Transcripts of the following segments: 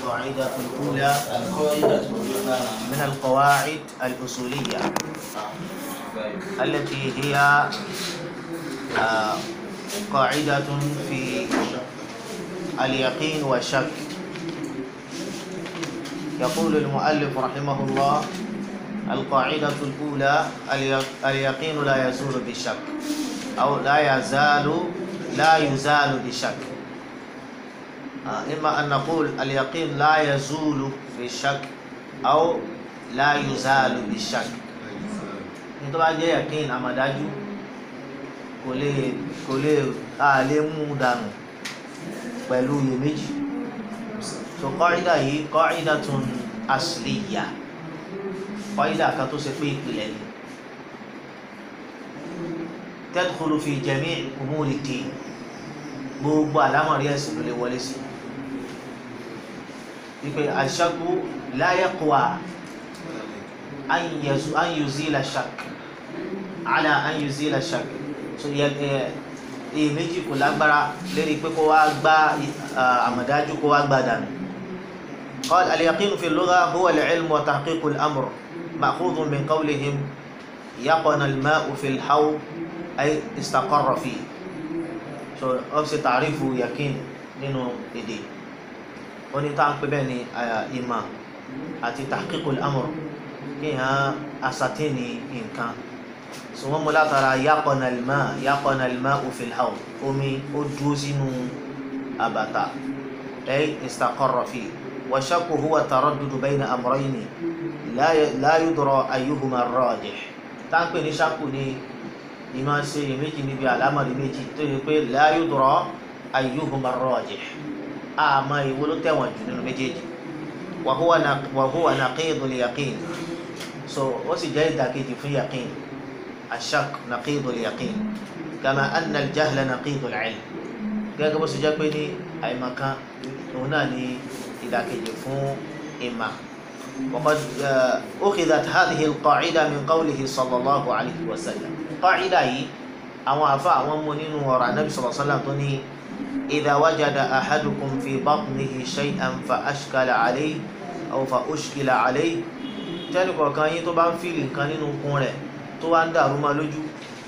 القاعدة الأولى القاعدة الأولى من القواعد الأصولية التي هي آه، قاعدة في اليقين والشك يقول المؤلف رحمه الله القاعدة الأولى اليق- اليقين لا يزول بالشك أو لا يزال لا يزال بالشك آه، إما أن نقول اليقين لا يزول بالشك أو لا يزال بالشك nítorí bá jẹ́ yẹ̀kín àmọ̀dájú kò lè kò lè a lè mú dànù pẹ̀lú iyèméjì so kọ́rídà yìí kọ́rídà tún asliya kọ́rídà kan tó ṣe pé ìpìlẹ̀ ni tadkhulu fi jami' umuri din gbogbo àlámọ̀rí ẹ̀sìn ló lè wọlé sí wípé ash-shakku la yaqwa an yazu- an yuzila shak ala an yuzila shak so yẹ ẹ iyèméjì kò lágbára lérí pé kó wá gbá ah, àmọ̀dájú kó wá gbá dànù قال اليقين في اللغة هو العلم وتحقيق الأمر مأخوذ من قولهم يقن الماء في الحوض أي استقر فيه so ọ̀sẹ̀ tàrífù yakin nínú èdè ó ní tá à ń pè bẹ́ẹ̀ ni ah, ìmọ̀ àti tahqiqul amr kéèyàn asatini nǹkan so wọn mú látara yaqana al-ma yaqana al-ma'u fil hawl omi ó dúró sínú àbàtà ay istaqarra fi wa shakku huwa taraddudu bayna amrayni la la yudra ayyuhuma ar-rajih táǹpẹ̀ ní ṣakù ni ìmọ̀ ṣe iyèméjì níbi àlámọ̀rí méjì tó yẹ pé la yudra ayyuhuma ar-rajih àmọ́ ìwo ló tẹ̀wọ̀n jù nínú méjèèjì wa huwa na- wa huwa naqidul yaqin so ó sì jẹ́ ìdàkejì fún yaqin ashak naqidul yaqin kama anna al-jahla naqidul ilm gẹ́gẹ́ bó ṣe jẹ́ pé ní àìmọ̀kan òun náà ní ìdàkejì fún ìmà وقد آه، أخذت هذه القاعدة من قوله صلى الله عليه وسلم قاعدة هي àwọn àfa àwọn mú nínú ọ̀rọ̀ anabi sallallahu alaihi wasallam tó ní idha wajada ahadukum fi batnihi shay'an fa ashkala alayhi aw fa ushkila alayhi tẹ́nì kọ̀ọ̀kan yín tó bá ń fìlì nǹkan nínú ikùn rẹ̀ tó wá ń dàrú ma lójú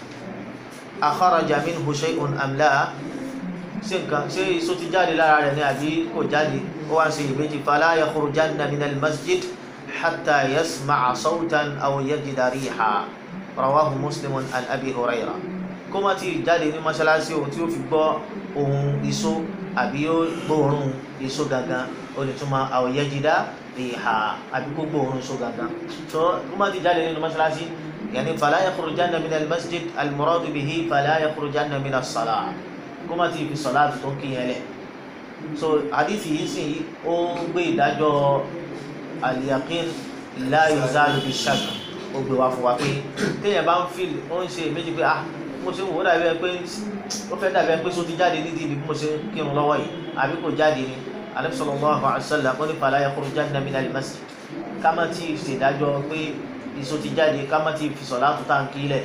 akharaja minhu shay'un am la ṣé nǹkan ṣé iṣó ti jáde lára rẹ̀ ni àbí kò jáde ó wá ń ṣe ìbejì fala yakhrujanna minal masjid hatta yasma'a sawtan aw yajida riha rawahu muslimun an abi hurairah kó má ti jáde ní mọ́ṣáláṣí ohun tí ó fi gbọ́ ohun iṣó àbí ó gbóòórùn iṣó gangan ó lè túmọ̀ aw yajida riha àbí kó gbóòórùn iṣó gangan tó kó má ti jáde nínú mọ́ṣáláṣí yàní fala yakhrujanna minal masjid al-muradu bihi fala yakhrujanna minas salah kó má ti fi sọ̀lá tó ń kíyẹn lẹ̀ so àdìsí yìí sì ó gbé ìdájọ́ al-yaqin la yuzalu bi-shakk ó gbé wá fún wa pé téèyàn bá ń fìlì ó ń ṣe méjì pé ah mo ṣe ń wò ó dàbí ẹ pé ó fẹ́ dàbí ẹ pé só ti jáde nídìí ibi bí mo ṣe ń kírun lọ́wọ́ yìí àbí kò jáde ni Ànábì sallallahu alaihi wasallam ó ní fala yakhrujanna minal masjid ká má ti ṣèdájọ́ pé iṣó ti jáde ká má ti fi sọ̀lá tó tà ń kí lẹ̀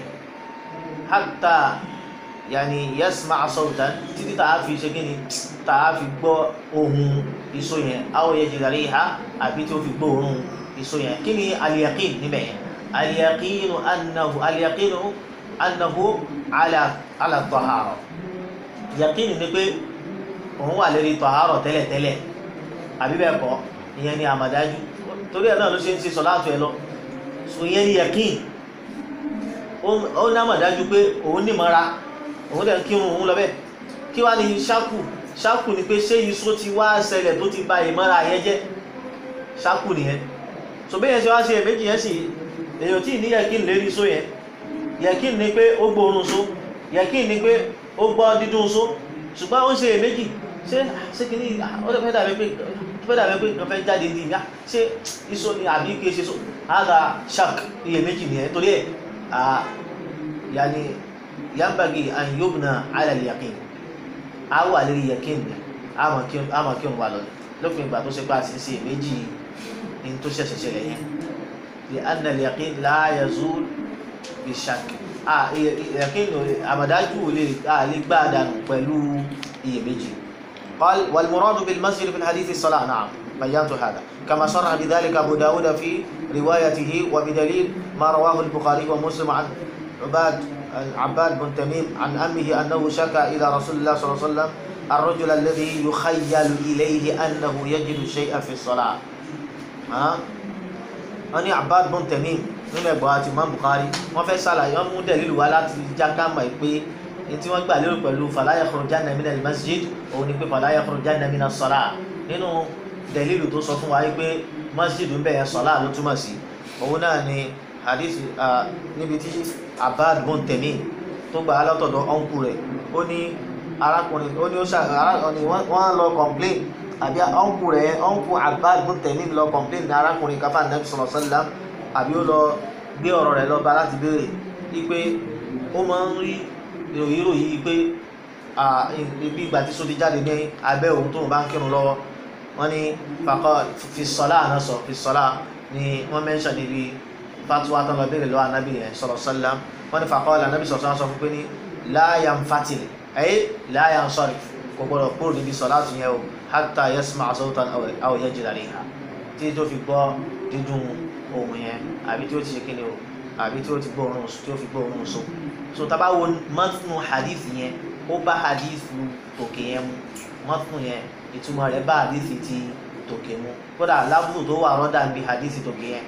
hatta yàní yasma sawtan títí tá a fi ṣe kí ni tá a fi gbọ́ ohun iṣó yẹn aw yajida riha àbí tí ó fi gbọ́ ohun iṣó yẹn kí ni al-yaqin níbẹ̀ yẹn al-yaqinu annahu al-yaqinu annahu ala ala tahara yaqin ni pé òun wà lórí tahara tẹ́lẹ̀tẹ́lẹ̀ àbí bẹ́ẹ̀ kọ́ ìyẹn ni àmàdájú torí ẹ̀ náà ló ṣe ń ṣe sọ̀láàtù ẹ̀ lọ so ìyẹn ni yaqin ó ní àmàdájú pé òun ní mọ́ra òun dẹ̀ ń kírun òun lọ bẹ́ẹ̀ kí wá ní ṣákù ṣákù ni pé ṣé iṣó ti wá ṣẹlẹ̀ tó ti ba ìmọ́ra yẹn jẹ́ ṣákù nìyẹn so bẹ́ẹ̀ yẹn ṣe wá ṣe èméjì yẹn sì èèyàn tí ní yẹ̀kín lérí iṣó yẹn yẹ̀kín ni pé ó gbóòórùn iṣó yẹ̀kín ni pé ó gbọ́ dídún iṣó ṣùgbọ́n ó ń ṣe èméjì ṣé ṣé kìíní ó fẹ́ dàbí pé ó fẹ́ dàbí pé ó fẹ́ jáde ní ìyá ṣé iṣó ni àbí kí ṣe iṣó àgà ṣák iyèméjì nìyẹn torí ẹ̀ yàní yambagi an yubna ala al-yaqin a wà lórí yaqin ni a mọ̀ kí a mọ̀ kí òun wà lọ́dọ̀ lópin ìgbà tó ṣe pé a sì ń ṣe méjì ní tó ṣẹ̀ṣẹ̀ ṣẹlẹ̀ yẹn li anna al-yaqin la yazul bi shakk a yaqin àmọ̀dájú ò lè a lè gbá dànù pẹ̀lú iyèméjì قال والمراد بالمسجد في الحديث الصلاة نعم بينت هذا كما صرح بذلك أبو داود في روايته وبدليل ما رواه البخاري ومسلم عن عباد عباد بن تميم عن أمه أنه شكى إلى رسول الله صلى الله عليه وسلم الرجل الذي يخيل إليه أنه يجد شيئا في الصلاة ها أني عباد بن تميم nínú ẹgbẹ́ àti Imam Bukhari wọ́n fẹ́ ṣàlàyé wọ́n mú dẹ̀lílù wá láti jáká mọ̀ pé ní tí wọ́n gbà lérò pẹ̀lú fala yakhrujanna minal masjid òun ni pé fala yakhrujanna minas salah nínú dẹ̀lílù tó sọ fún wa pé masjid ń bẹ̀yẹn sọ́lá ló túmọ̀ sí òun náà ni hadith níbi tí Abbad bun Tamim tó gbà á látọ̀dọ̀ ọ̀nkù rẹ̀ ó ní arákùnrin ó ní ó ṣàkóso wọ́n lọ complain àbí ọ̀nkù rẹ̀ ọ̀nkù Abbad bun Tamim lọ complain ní arákùnrin káfà Nabi sallallahu alaihi wasallam àbí ó lọ gbé ọ̀rọ̀ rẹ̀ lọ bá láti béèrè wípé ó máa ń rí ìròyìnrò yìí pé ibi ìgbà tí sóti jáde ní abẹ́ òun tóun bá ń kírun lọ́wọ́ wọ́n ní fakọ́ fi sọ́lá àná sọ fi sọ́lá ni wọ́n mẹ́ńṣà níbi fatuwa tán lọ béèrè lọ́wọ́ anábì yẹn sọ̀rọ̀ sọ́lá wọ́n ní fakọ́ ọ̀là anábì sọ̀rọ̀ sọ fún pé ní láyà ń fatìlì ẹ̀yẹ́ láyà ń sọ̀rì kò gbọ́dọ̀ kúrò níbi sọ́lá tún yẹn o hatta yasma sawtan aw yajida riha tí tó fi gbọ́ dídùn ohun yẹn àbí tí ó ti ṣe kíni o àbí tí ó ti gbọ́ òórùn tí ó fi gbọ́ òórùn so so tá a bá wo mọ́tún hadith yẹn ó bá hadith tòkè yẹn mu mọ́tún yẹn ìtumọ̀ rẹ̀ bá hadith ti tòkè mu kódà lábùkù tó wà rọ́dà ń bi hadith tòkè yẹn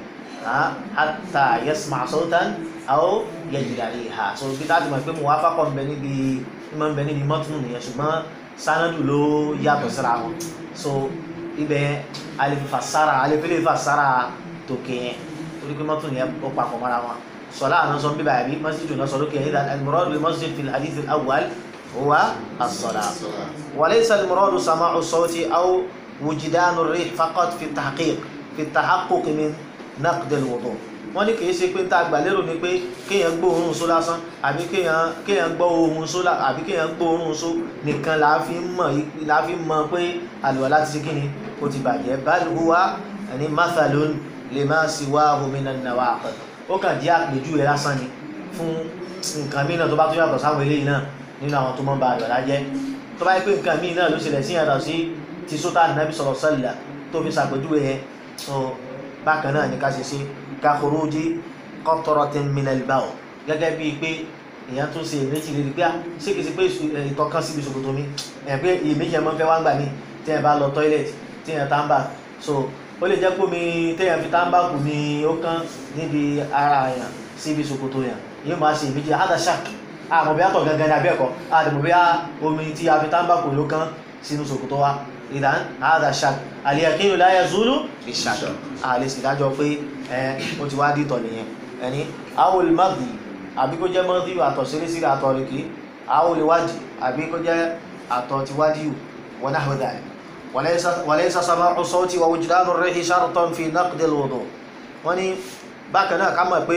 hatta yasma sawtan aw yajida riha so bí táàtì mọ̀ pé mo wá fákọ̀ ń bẹ níbi ìmọ̀ ń bẹ níbi mọ́tún nìyẹn ṣùgbọ́n sanadu ló yàtọ̀ síra wọn so ibẹ̀ alifasara alifasara tòkè yẹn torí pé mọ́tò yẹn ó papọ̀ mọ́ra wọn sọlá àná sọ bíbá yàbí masjidu náà sọ lókè yẹn ìdá al-muradu bil masjid fil hadith al-awwal huwa as-salah wa laysa al-muradu sama'u as-sawti aw wujdanu ar-rih faqat fi at-tahqiq fi at-tahaqquq min naqd al-wudu wọ́n ní kìí ṣe pé tá a gbà lérò ni pé kéèyàn gbọ́ òórùn só lásán àbí kéèyàn kéèyàn gbọ́ ohùn só àbí kéèyàn gbọ́ òórùn só nìkan là á fi mọ̀ là á fi mọ̀ pé àlùwàlá ti ṣe kíni ó ti bàjẹ́ bal huwa ẹni mathalun lima siwahu minan nawaqid ó kàn jẹ́ àpèjúwe lásán ni fún nǹkan míì náà tó bá tó yàtọ̀ sáwọn eléyìí náà nínú àwọn tó mọ́ ba àlọ́lá jẹ́ tó bá yẹ pé nǹkan míì náà ló ṣẹlẹ̀ sí yàtọ̀ sí ti sótà nàbì sallallahu alaihi wasallam tó fi ṣàpèjúwe yẹn so bákan náà ní ká ṣe ṣe ka khuruji qatratin minal bawl gẹ́gẹ́ bíi pé èèyàn tún ṣe èméjì lè rí pé ṣé kìí ṣe pé ìtọ̀ kan síbi ṣòkòtò mi ẹ̀ pé èméjì ẹ̀ máa ń fẹ́ wá ń gbà mí tí ẹ̀ bá lọ tọ́ílẹ̀tì tí ẹ̀ tá ń bà so ó lè jẹ́ pé omi téèyàn fi tábàkù ni ó kán níbi ara yàn síbi ṣòkòtò yàn yóò máa ṣe ìbíjì hadasha àmọ́ bí àtọ̀ gangan ní abẹ́ẹ̀kọ́ àdìmọ̀ bí omi tí a fi tábàkù ló kán sínú ṣòkòtò wa ìdán hadasha al-yaqinu la yazulu bi-shak àlè sì dájọ́ pé ẹ ó ti wá dìtọ̀ nìyẹn ẹni awol madi àbí kó jẹ́ madi àtọ̀ sírísírí àtọ̀ rìkì awol wadi àbí kó jẹ́ àtọ̀ ti wadi wa nahwa dhalik وليس وليس سماع الصوت ووجدان الريح شرطا في نقد الوضوء wọ́n ní bákan náà ká mọ̀ pé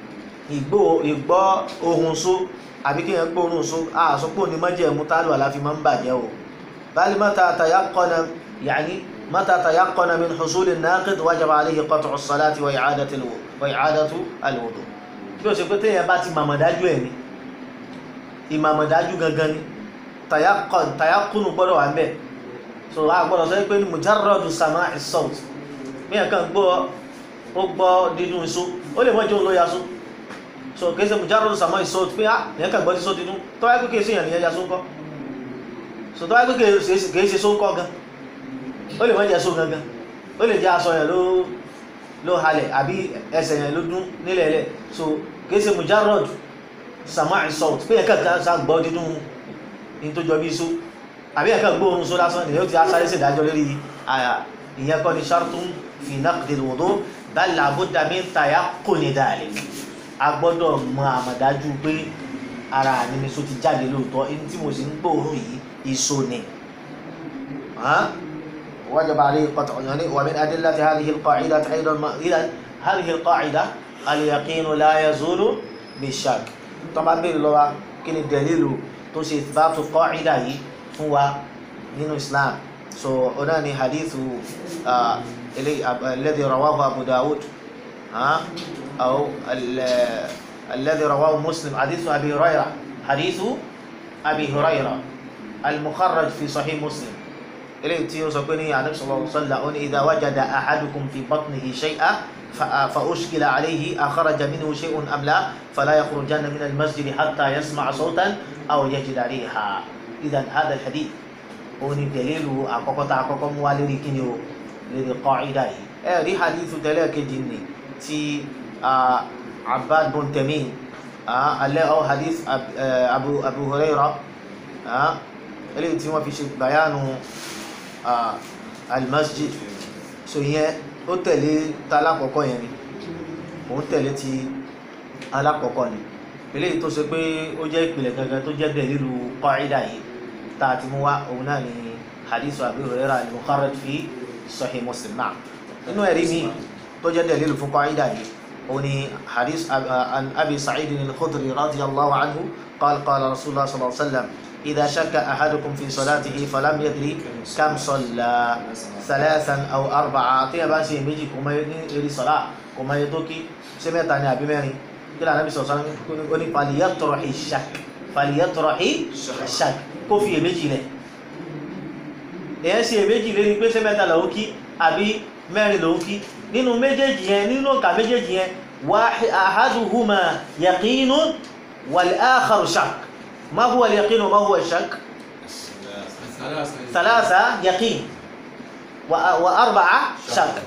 ìgbọ́ ìgbọ́ ohùn só àbí kí èèyàn gbọ́ ohùn só àsopọ̀ ní májẹ̀mú tálù àláfi máa ń bàjẹ́ o بل متى تيقن يعني متى تيقن من حصول الناقض وجب عليه قطع الصلاة وإعادة الوضوء وإعادة الوضوء bí o ṣe pé téèyàn bá ti màmọ̀ dájú ẹ̀ ni ìmàmọ̀ dájú gangan ni tayakunu gbọ́dọ̀ wà ń bẹ̀ so a gbọ́dọ̀ sọ pé ní mujarradu sama'i sawt bí ẹ̀kan gbọ́ ó gbọ́ dídún iṣó ó lè mọ́jọ́ ló yasó so kìí ṣe mujarradu sama'i sawt pé ah ẹ̀kan gbọ́ tí só dídún tó wáyé pé kìí ṣe èèyàn nìyẹn yasó ńkọ́ so tó wáyé pé kìí ṣe só ńkọ́ gan ó lè mọ́jẹ́ só gangan ó lè jẹ́ aṣọ yẹn ló ló halẹ̀ àbí ẹsẹ̀ yẹn ló dún nílẹ̀ ẹlẹ̀ so kìí ṣe mujarradu sama'i sawt pé ẹ̀kan gbọ́ dídún ní tó jọ bí iṣó àbí ẹ̀ka gbóòrùn só lásán ni yóò ti asáré sí ìdájọ́ lórí ìyẹn kọ́ ni shartun fi naqdil wudu bal labudda min tayaqquni dhalik a gbọ́dọ̀ mọ àmọ̀dájú pé ara mi ni so ti jáde lóòótọ́ ẹni tí mo sì ń gbóòrùn yìí iṣó ni. وجب عليه قطع يعني ومن أدلة هذه القاعدة أيضا إذا هذه القاعدة اليقين لا يزول بالشك طبعا باللغة كن الدليل تسي إثبات القاعدة fún wa nínú islam so ọ̀nà ni hadithu alladhi rawahu abu dawud أو الذي رواه مسلم حديث أبي هريرة حديث أبي هريرة المخرج في صحيح مسلم eléyìí tí ó sọ pé ní anabi sallallahu alaihi wasallam ó ní idha wajada ahadukum fi batnihi shay'an fa fa ushkila alayhi akhraja minhu shay'un am la fala yakhrujanna min al-masjid hatta yasma'a sawtan aw yajida riha idan hadha al-hadith ó ní dalilu àkọ́kọ́ tá àkọ́kọ́ mú wá lérí kíni o lérí qa'ida yìí ẹ rí hadithu tẹ́lẹ̀ kejì ni ti Abbad bin Tamim alẹ́ ọ hadith Abu Abu Hurairah eléyìí tí wọ́n fi ṣe bayanu almasjid so yẹn ó tẹ̀lé ta alákọ̀ọ́kọ́ yẹn ni òun tẹ̀lé ti alákọ̀ọ́kọ́ ni eléyìí tó ṣe pé ó jẹ́ ìpìlẹ̀ gangan tó jẹ́ bẹ́ẹ̀ lílu qaida yìí tá a ti mú wá òun náà ni hadith Abi Hurairah al-mukharraj fi Sahih Muslim náà nínú ẹ̀rí mi tó jẹ́ bẹ́ẹ̀ lílu fún qaida yìí òun ni hadith an Abi Sa'id al-Khudri radiyallahu anhu qala qala Rasulullah sallallahu alaihi wa sallam إذا شك أحدكم في صلاته فلم يدري كم صلى ثلاثا أو أربعة tí ẹ bá ṣe méjì kò mọ eré sọlá kò mọ iye tó kí ṣé mẹ́ta ni àbí mẹ́rin kí lóò Ànábì sọsọ ó ní falyatrahi shak falyatrahi shak kó fi èméjì lẹ èyàn ṣe èméjì lé ní pé ṣé mẹ́ta lòun kí àbí mẹ́rin lòun kí nínú méjèèjì yẹn nínú òǹkà méjèèjì yẹn ahaduhuma yaqinun wal akharu shak ما هو اليقين وما هو الشك ثلاثة يقين وأربعة شك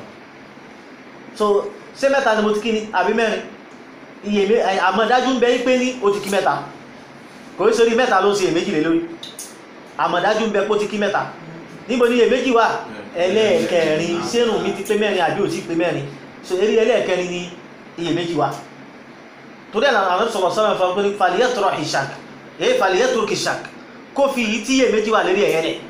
so ṣé mẹ́ta ni mo ti kí ni àbí mẹ́rin iye àmọ̀dájú ń bẹ pé ní o ti kí mẹ́ta kò ní sórí mẹ́ta ló ń ṣe èméjì lé lórí àmọ̀dájú ń bẹ pé ó ti kí mẹ́ta níbo ni èméjì wà ẹlẹ́ẹ̀kẹrin sẹ́rùn mi ti pé mẹ́rin àbí ò ti pé mẹ́rin so eré ẹlẹ́ẹ̀kẹrin ni iye méjì wà torí ẹ̀ àwọn sọ̀rọ̀ sọ́rọ̀ fún pé falyatrahi shak èyí fàlìyẹ́ turkey shark kó fi yìí tí yè méjì wà lérí ẹ̀yẹ́ lẹ̀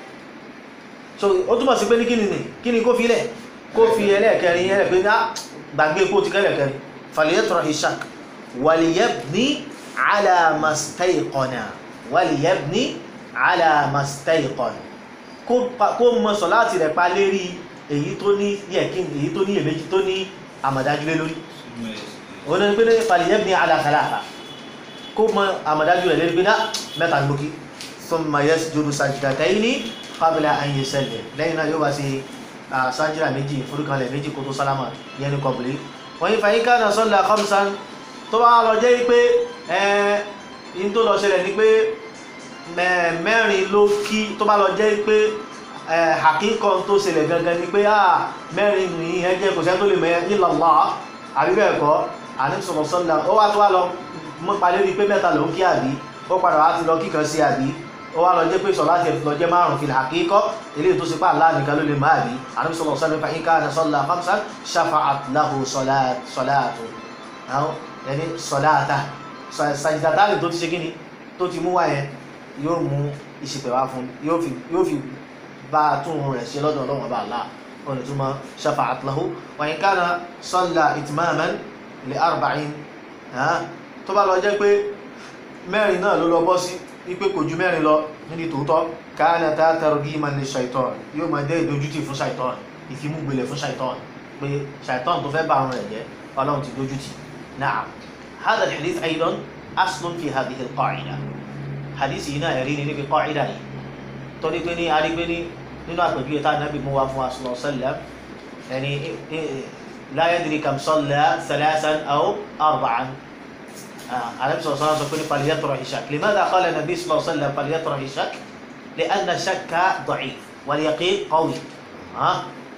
so ó túnmọ̀ sí pé ní kíni kí ni kó fi lẹ̀ kó fi ẹlẹ́ẹ̀kẹrin yẹn pé ná gbàgbé kó ti kẹ́lẹ̀kẹrin fàlìyẹ́ turkey shark wàlìyẹ́bní alamastayqana wàlìyẹ́bní alamastayqana kó mọ sọ láti rẹ̀ pa lérí èyí tó ní yẹ̀kín èyí tó ní èméjì tó ní àmàdájú lé lórí òun ni pé fàlìyẹ́bní alathalatha kó mọ àmàdájú rẹ̀ lérí pé ná mẹ́ta lókí thumma yasjudu sajdataini qabla an yusallim lẹ́yìn náà yóò bá ṣe sájìrà méjì forúkanlẹ̀ méjì kó tó sálámà yẹn ní kọbùlé wọ́n yí fàyín ká náà salla khamsan tó bá lọ jẹ́ pé ẹ̀ẹ́n tó lọ ṣẹlẹ̀ ní pé mẹ́rin ló kí tó bá lọ jẹ́ pé àkíkọ́ tó ṣẹlẹ̀ gangan ni pé mẹ́rin ní ẹjẹ́ kò sẹ́ tó lè mẹ́ illa Allah àbí bẹ́ẹ̀ kọ́ àníṣọ̀rọ̀ sọ́lá ó wá tó wá lọ mọ́ palẹ́ rí pé mẹ́ta ló ń kí àbí ó padà wá ti lọ kíkan sí àbí ó wá lọ jẹ́ pé sọ láti lọ jẹ́ márùn fil haqiqa eléyìí tó ṣe pá àlá nìkan ló lè máa bí ànábì sallallahu alaihi wasallam in kana salla khamsan shafa'at lahu salatu àwọn ẹni salata sajdatani tó ti ṣe kíni tó ti mú wá yẹn yóò mú ìṣìpẹ̀ wá fún yóò fi bá a tún rẹ̀ ṣe lọ́dọ̀ ọlọ́wọ́n bá àlá ọ̀nà tó mọ shafa'at lahu wa in kana salla itmaman li arba'in tó bá lọ jẹ́ pé mẹ́rin náà ló lọ bọ́ sí wípé kò ju mẹ́rin lọ níbi tòótọ́ káàna tá targhiman li shaitan yóò máa jẹ́ ìdójútì fún shaitan ìfimúgbélé fún shaitan pé shaitan tó fẹ́ bá àrùn rẹ̀ jẹ́ ọlọ́run ti dójútì na'am hadha al-hadith aydan aslun fi hadhihi al-qa'ida hadith yìí náà ẹ̀rí ni níbi qa'ida yìí torí pé ní arígbé ní nínú àpèjúwe tá nàbì mú wa fún wa sallallahu alaihi wasallam ẹni la yadri kam salla thalathan aw arba'an النبي صلى الله عليه وسلم يقول فليطرح الشك لماذا قال النبي صلى الله عليه وسلم فليطرح الشك لأن الشك ضعيف واليقين قوي ها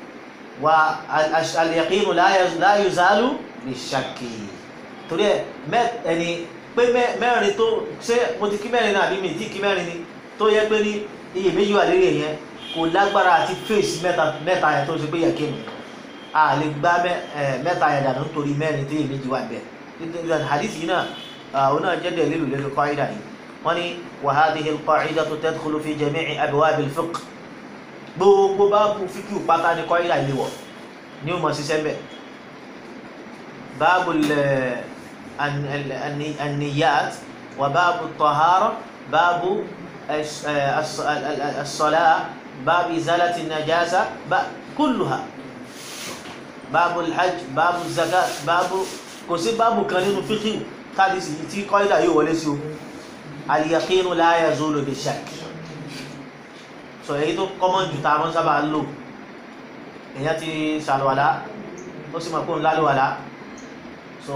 واليقين لا لا يزال بالشك torí ẹ mẹ ẹni pé mẹ́rin tó ṣé mo ti kí mẹ́rin náà àbí mi ti kí mẹ́rin ni tó yẹ pé ní iye méjì wà lérí yẹn kò lágbára àti fèsì mẹ́ta mẹ́ta yẹn tó ṣe pé yẹ kí mi a lè gbá mẹ́ta yẹn dànù nítorí mẹ́rin tí iye méjì wà bẹ́ẹ̀ hadith yìí náà هنا جد دليل للقاعدة وني وهذه القاعدة تدخل في جميع أبواب الفقه gbogbo báàbù fíkìú pátá ní kọ́ìdà ilé wọ̀ ní o mọ̀ síṣẹ́ bẹ̀ báàbù anniyat wà báàbù tọ̀hárọ̀ báàbù as-salah báàbù izalati najasa kulluha báàbù alhajj báàbù zakat báàbù kò sí báàbù kan nínú fíkìú kádìsì tí kọ́ìdà yóò wọlé sí o al-yaqinu la yazulu bi-shakk sọ èyí tó common jù tá a mọ́ sábà lò èèyàn ti ṣàlùwàlá ó sì mọ̀ pé òun lálùwàlá so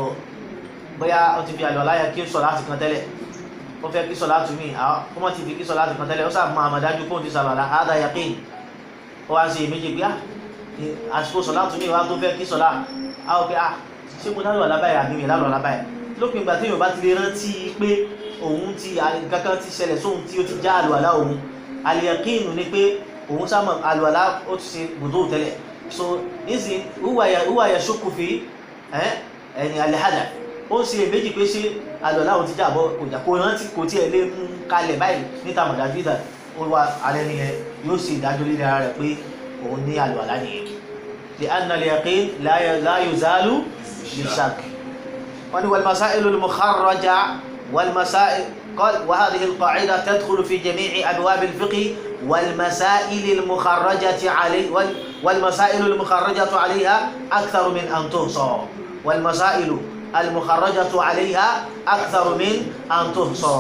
bóyá ó ti fi àlùwàlá yẹn kí sọ láti kan tẹ́lẹ̀ ó fẹ́ kí sọ láti mí ó mọ̀ ti fi kí sọ láti kan tẹ́lẹ̀ ó sà mọ àmọ̀dájú pé òun ti ṣàlùwàlá àádá yaqin ó wá ń ṣe méjì pé àsìkò sọ láti mí wá tó fẹ́ kí sọ lá á ó pé ah ṣé mo lálùwàlá báyìí àbí mi lálùwàlá báyìí lópin ìgbà tí yorùbá ti lè rántí pé òun ti kankan ti ṣẹlẹ̀ sóhun tí ó ti já àlùwàlá òun àlìyàkínu ni pé òun sáàmù àlùwàlá ó ti ṣe gbòdó tẹ́lẹ̀ so nísìn wúwà yà ṣókù fi ẹ̀yìn àlẹ́hàdà ó ń ṣe èméjì pé ṣé àlùwàlá òun ti já àbọ̀ kò jà kó rántí kò tiẹ̀ lé mú kalẹ̀ báyìí níta mọ̀dájú ìdá ó wà alẹ́ nìyẹn yóò ṣe ìdájọ́ líle ara rẹ̀ pé òun ní àlùwàlá nìyẹn lè anna al-yaqin la yuzalu bi-shakk wọ́n ní wal-masā'ilu al-mukharraja wal-masā'il قال وهذه القاعدة تدخل في جميع أبواب الفقه والمسائل المخرجة عليه والمسائل المخرجة عليها أكثر من أن تحصى والمسائل المخرجة عليها أكثر من أن تحصى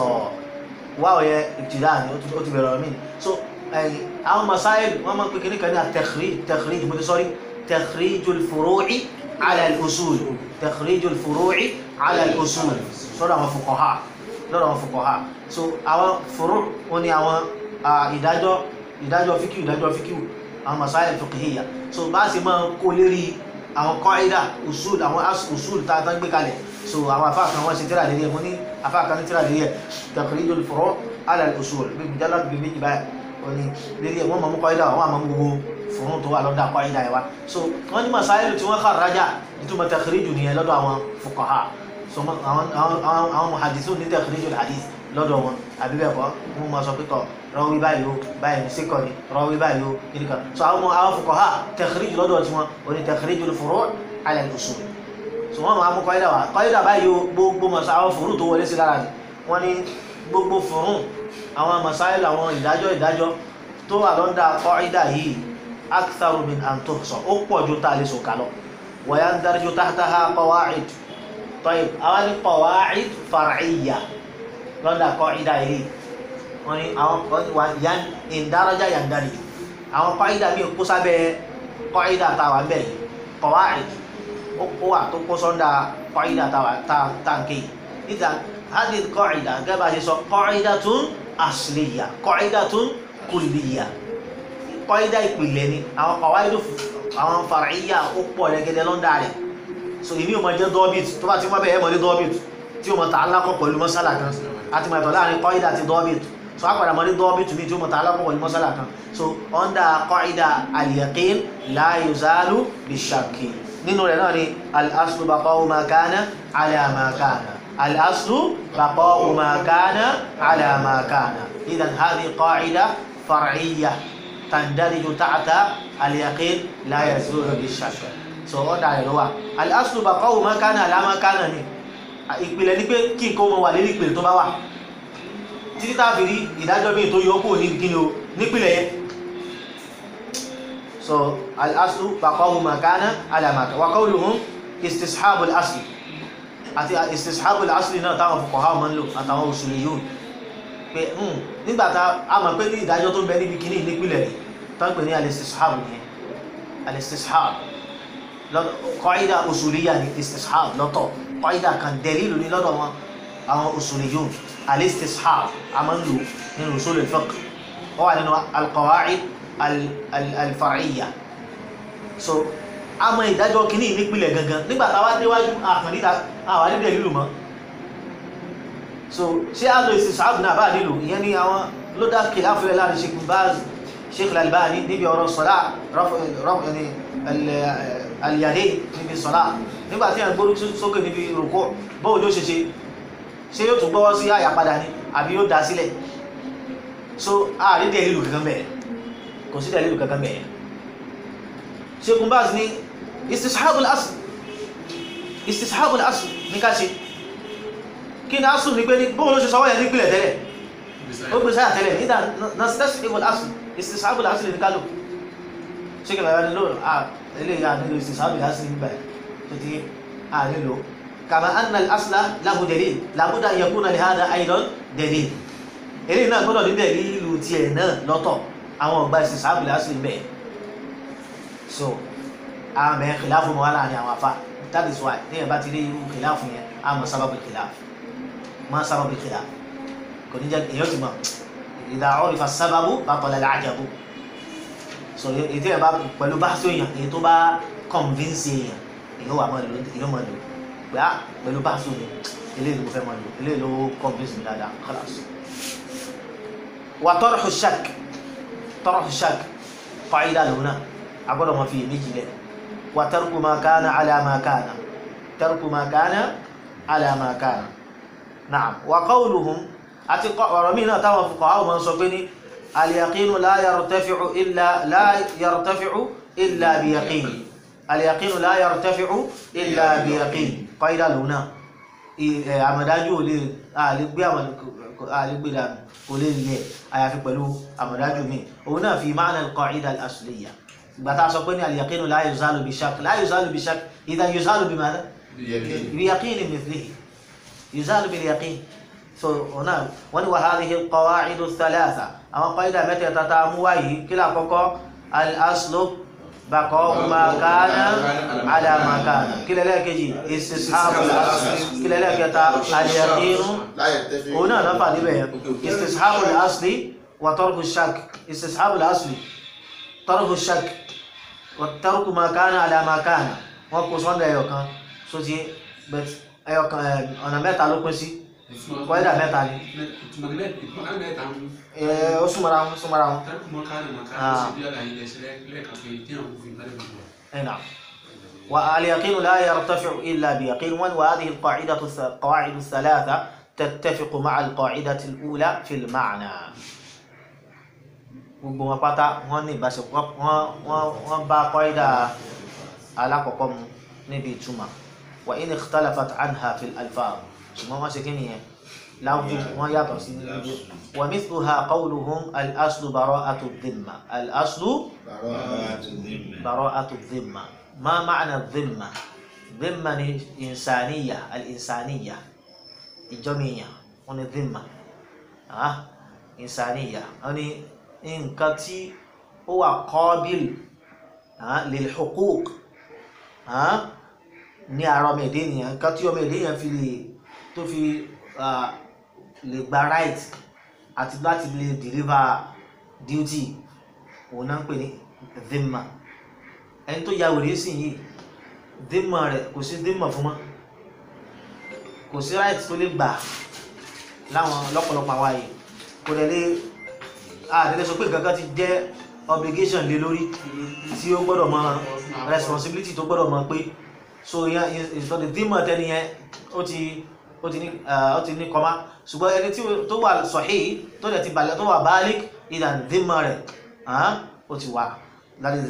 واو يا ابتداء أتبرر من so أو مسائل وما كنا كنا تخريج تخريج سوري تخريج الفروع على الأصول تخريج الفروع على الأصول صورة فقهاء lọ́dọ̀ àwọn fuqaha so àwọn furu wọn ni àwọn ìdájọ́ ìdájọ́ fíkíù ìdájọ́ fíkíù àwọn masáyẹ̀ fiqhiyya so bá sì máa kó lérí àwọn qaida usul àwọn usul tá a tán gbé kalẹ̀ so àwọn afá kan wọ́n ṣe tíra lérí ẹ̀ mo ní afá kan ní tíra lérí ẹ̀ takhrijul furu' ala al-usul bí mujalla bí méjì báyìí wọ́n ní lérí ẹ̀ wọ́n máa mú qaida wọ́n máa mú gbogbo furu tó wà lọ́dọ̀ qaida ẹ̀ wá so wọ́n ní masáyẹ̀ tí wọ́n kharraja ìtumọ̀ takhriju nìyẹn lọ́dọ̀ àwọn fuqaha so àwọn àwọn àwọn muhadisu ní tẹkiníjọ hadith lọ́dọ̀ wọn àbí bẹ́ẹ̀ kọ́ wọn máa sọ pé tọ rọwí báyìí o báyìí ní síkọ ni rọwí báyìí o kiri kan so àwọn àwọn fuqaha tẹkiníjọ lọ́dọ̀ tiwọn o ní tẹkiníjọ furu' ala al-usul so wọn máa mú kọ́ídà wá kọ́ídà báyìí o gbogbo masa àwọn furu tó wọlé sí lára ni wọn ní gbogbo furu àwọn masáìlì àwọn ìdájọ́ ìdájọ́ tó wà lọ́dà kọ́ídà yìí aktharu min an tuhsa ó pọ̀ ju tá a lè sọ kálọ̀ wa yandarju tahtaha qawa'id طيب أول قواعد فرعية لọ́dà قاعدة yìí wọ́n ní àwọn yan ìdárajá yandari àwọn قاعدة mi kó sábẹ́ قاعدة táwa bẹ́ẹ̀ yìí قواعد ó wà tó kó sọ́dà قاعدة táwa táǹkì إذا هذه القاعدة gẹ́gẹ́ bá ṣe sọ قاعدة أصلية قاعدة كلية قاعدة ìpìlẹ̀ ni àwọn قواعد àwọn فرعية ó pọ̀ lẹ́gẹ́dẹ́ lọ́dà rẹ̀ so èmi ò mọ jẹ́ dọ́bìt tó bá ti mọ́ bẹ́ẹ̀ mọ́ ní dọ́bìt tí o mọ̀ ta alákọ̀ pẹ̀lú mọ́sálà kan àti mọ̀ ẹ̀tọ́ láàrin kọ́ìdà àti dọ́bìt so a padà mọ́ ní dọ́bìt mi tí o mọ̀ ta alákọ̀ pẹ̀lú mọ́sálà kan so under kọ́ìdà al-yaqin la yuzalu bishakki nínú rẹ̀ náà ni al-aslu baqa'u ma kana ala ma kana al-aslu baqa'u ma kana ala ma kana idan hadhihi qa'ida far'iyya tandariju ta'ta al-yaqin la yazulu bishakki so ọ̀dà rẹ̀ ló wà al-aslu baqa'u ma kana ala ma kana ni ìpìlẹ̀ ní pé kí nǹkan mọ̀ wà lérí ìpìlẹ̀ tó bá wà títí tàbí rí ìdájọ́ bí tó yọ kúrò ní kíni o nípìlẹ̀ yẹn so al-aslu baqa'u ma kana ala ma kana wa qawluhum istishabu al-asli àti istishabu al-asli náà táwọn fuqaha máa ń lò àtàwọn usuliyun pé nígbàtà a mọ̀ pé ní ìdájọ́ tó ń bẹ níbi kíní nípìlẹ̀ rẹ̀ tó ń pè ní al-istishabu nìyẹn al-istishabu qaida usuliyya ni istishab lọ́tọ̀ qaida kan dalilu ni lọ́dọ̀ wọn àwọn usuliyun al-istishab a máa ń lò nínú usul al-fiqh ó wà nínú al-qawa'id al-far'iyya so a mọ ìdájọ́ kìíní nípìnlẹ̀ gangan nígbà táwa déwájú àkànníta àwọn àdídẹ̀ lílù mọ́ so ṣé a lo istishab náà bá nílò ìyẹn ni àwọn ló dá kìlá fúlẹ̀ láàrin Sheikh Baz Sheikh al-Albani níbi ọ̀rọ̀ sọ́lá rọ́pù ẹni alìyàdé níbi sọ́lá nígbàtí ẹ̀ gbórí sókè níbi rùkọ́ bóò ló ṣe ṣe ṣe yóò tún gbọ́wọ́ sí àyà padà ní àbí yóò dá sílẹ̀ so ààrí dẹ̀lìlù kankan bẹ̀rẹ̀ kò sí dẹ̀lìlù kankan bẹ̀rẹ̀ Sheikh Baz ní istishabul asl istishabul asl ní ká ṣe kí ni asl ní pé ní bóò ló ṣe sọwọ́ yẹn nípìnlẹ̀ tẹ́lẹ̀ ó gbé sáyà tẹ́lẹ̀ nígbà nastashabul asl istishabul asl ní ká lò ṣé kí lọ́yọ́ nílò eléyìí ànílò istishabul asl nígbà tó ti ànílò kama anna al-asla lahu dalil labudda an yakuna li hadha aidan dalil eléyìí náà gbọ́dọ̀ ní dalilu tiẹ̀ náà lọ́tọ̀ àwọn ọgbà istishabu lásìlì bẹ́ẹ̀ so àwọn mẹ́rin kìláàfù mọ́ wà láàrin àwọn afá that is why ní ẹ̀bá ti rí irú kìláàfù yẹn a mọ̀ sábàbí kìláàfù mọ̀ sábàbí kìláàfù kò ní jẹ́ èyàn ti mọ̀ idha urifa sábàbù batala al-ajabu so ètò ẹ̀bá pẹ̀lú bá tó èèyàn èyí tó bá convince èèyàn èyàn wà mọ̀ lò èyàn mọ̀ lò gbà pẹ̀lú bá tó èèyàn eléyìí ló fẹ́ mọ̀ lò eléyìí ló convince mi dáadáa khalas wa tarhu shak tarhu shak qaida lòun agbọ́dọ̀ mọ̀ fi èméjì lẹ̀ wa tarku ma kana ala ma kana tarku ma kana ala ma kana na'am wa qawluhum àti ọ̀rọ̀ míì náà táwọn fuqaha àwọn máa ń sọ pé ní al-yaqinu la yartafi'u illa la yartafi'u illa bi yaqin al-yaqinu la yartafi'u illa bi yaqin qaida lòun náà àmọ̀dájú ò lè àlégbé àlégbé dànù kò lè lẹ̀ àyàfi pẹ̀lú àmọ̀dájú mi òun náà fi ma'na al-qa'ida al-asliyya gbàtà sọ pé ní al-yaqinu la yuzalu bi shakk la yuzalu bi shakk idhan yuzalu bi madha bi yaqin mithlihi yuzalu bil yaqin so ọ̀nà wọ́n ni wa hadhihi al-qawa'idu ath-thalatha àwọn qaida mẹ́tẹ̀ẹ̀ta tá a mú wáyìí kí lákọ́kọ́ al-aslu baqa'u ma kana ala ma kana kí lẹ́lẹ́kejì istishabu al-asli kí lẹ́lẹ́kẹta al-yaqinu òun náà náà fà níbẹ̀ yẹn istishabu al-asli wa tarku ash-shakk istishabu al-asli tarku ash-shakk wa tarku ma kana ala ma kana wọ́n kó sọ́ndọ̀ ẹ̀yọ̀ kan so ti ẹ̀yọ̀ kan ọ̀nà mẹ́ta ló pín sí kọ́ídà mẹ́ta ni ó súnmọ́ra wọn súnmọ́ra wọn ẹ̀nà واليقين لا يرتفع إلا بيقين وهذه القاعدة القواعد الثلاثة تتفق مع القاعدة الأولى في المعنى gbogbo wọn pátá wọn ní ìbáṣepọ̀ wọn bá kọ́ídà alákọ̀ọ́kọ́ mu níbi ìtumọ̀ wa in ikhtalafat anha fil alfaz ṣùgbọ́n wọ́n ṣe kí nìyẹn láwùjọ wọ́n yàtọ̀ sí níbi wa mithluha qawluhum al-aslu bara'atu dhimma al-aslu bara'atu dhimma ma ma'na dhimma dhimma ni insaniya al-insaniya ìjọmíyà wọ́n ni dhimma ah insaniya wọ́n ni nǹkan tí ó wà qabil lil huquq ní ara ọmọ èdè ènìyàn nǹkan tí ọmọ èdè ènìyàn fi lè tó fi lè gba right àti láti lè deliver duty òun náà ń pè ní dhimma ẹni tó ya wèrè sí yìí dhimma rẹ̀ kò sí dhimma fún mọ́ kò sí right tó lè gbà láwọn lọ́pọ̀lọpọ̀ àwa yìí kò dẹ̀ lè àdẹ́lẹ́ sọ pé nǹkan kan ti jẹ́ obligation lé lórí tí ó gbọ́dọ̀ mọ responsibility tó gbọ́dọ̀ mọ pé so yẹn ìsọdẹ dímọ̀ tẹni yẹn ó ti ó ti ní ó ti ní kọ́má ṣùgbọ́n ẹni tí tó wà sahih tó dẹ̀ ti balẹ̀ tó wà balik ìdàn dímọ̀ rẹ̀ ó ti wà láti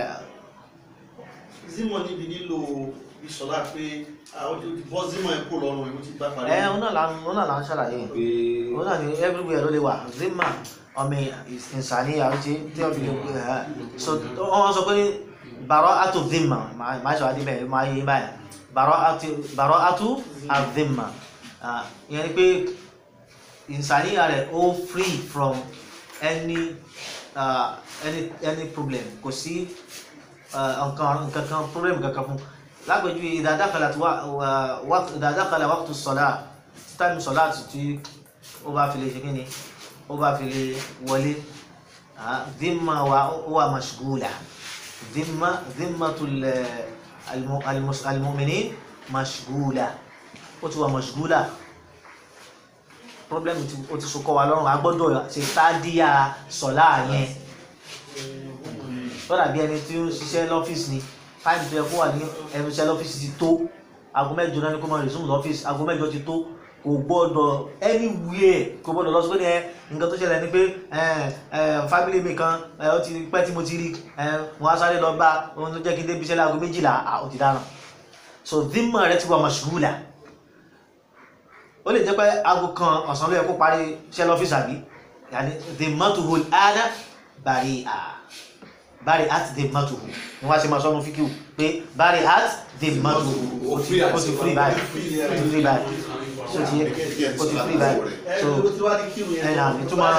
zimọ níbi nílò ìṣọlá pé àwọn ti bọ́ zimọ ẹ̀ kó lọ́rùn ẹ̀ ó ti gbá parí. ẹ òun náà là ń òun náà là ń ṣàlàyé òun náà ní everywhere ló lè wà zimma ọmọ ìsàníyà ó ti tí wọ́n fi lè pè é so wọ́n sọ pé bara'atu dhimma máa ṣe wá dé bẹ́ẹ̀ máa yé báyìí bara'atu adhimma ìyẹn ni pé ìsàníyà rẹ̀ ó free from any uh, any any problem kò sí nǹkan nǹkan kan problem kankan fún lágbèjú idha dakhalat idha dakhala waqtu as-salat time salat tí ó bá fi lè ṣe kí ni ó bá fi lè wọlé dhimma wa huwa mashghula dhimma dhimmatul المؤمنين مشغولة ó ti wà mashghula problem ó ti sọkọ wa lọ́rùn a gbọ́dọ̀ ṣe tádíà sọ̀lá yẹn tó dàbí ẹni tí ó ń ṣiṣẹ́ lọ́fíìsì ni táìmù tó yẹ kó wà ní ẹnu iṣẹ́ lọ́fíìsì ti tó aago mẹ́jọ náà ni kó máa resume lọ́fíìsì aago mẹ́jọ ti tó kò gbọ́dọ̀ anywhere kò gbọ́dọ̀ lọ sí pé ní ẹ nǹkan tó ṣẹlẹ̀ ni pé family mi kan ó ti pẹ́ tí mo ti rí wọ́n á sáré lọ bá ohun tó jẹ́ kí n débi iṣẹ́ láago méjìlá ó ti dáná so dhimma rẹ ti wà mashghula ó lè jẹ́ pé aago kan ọ̀sán ló yẹ kó parí iṣẹ́ lọ́fíìsì àbí yàní dhimmatuhu al-ana bari'a bari at the matu ni wọ́n á ṣe máa sọ́nu fíkìú pé bari at the matu ó ti ó ti free báyìí ó ti free báyìí so ti yẹ ó ti free báyìí ẹ so ló ti wá ní kírun yẹn. ẹ nà ìtumọ̀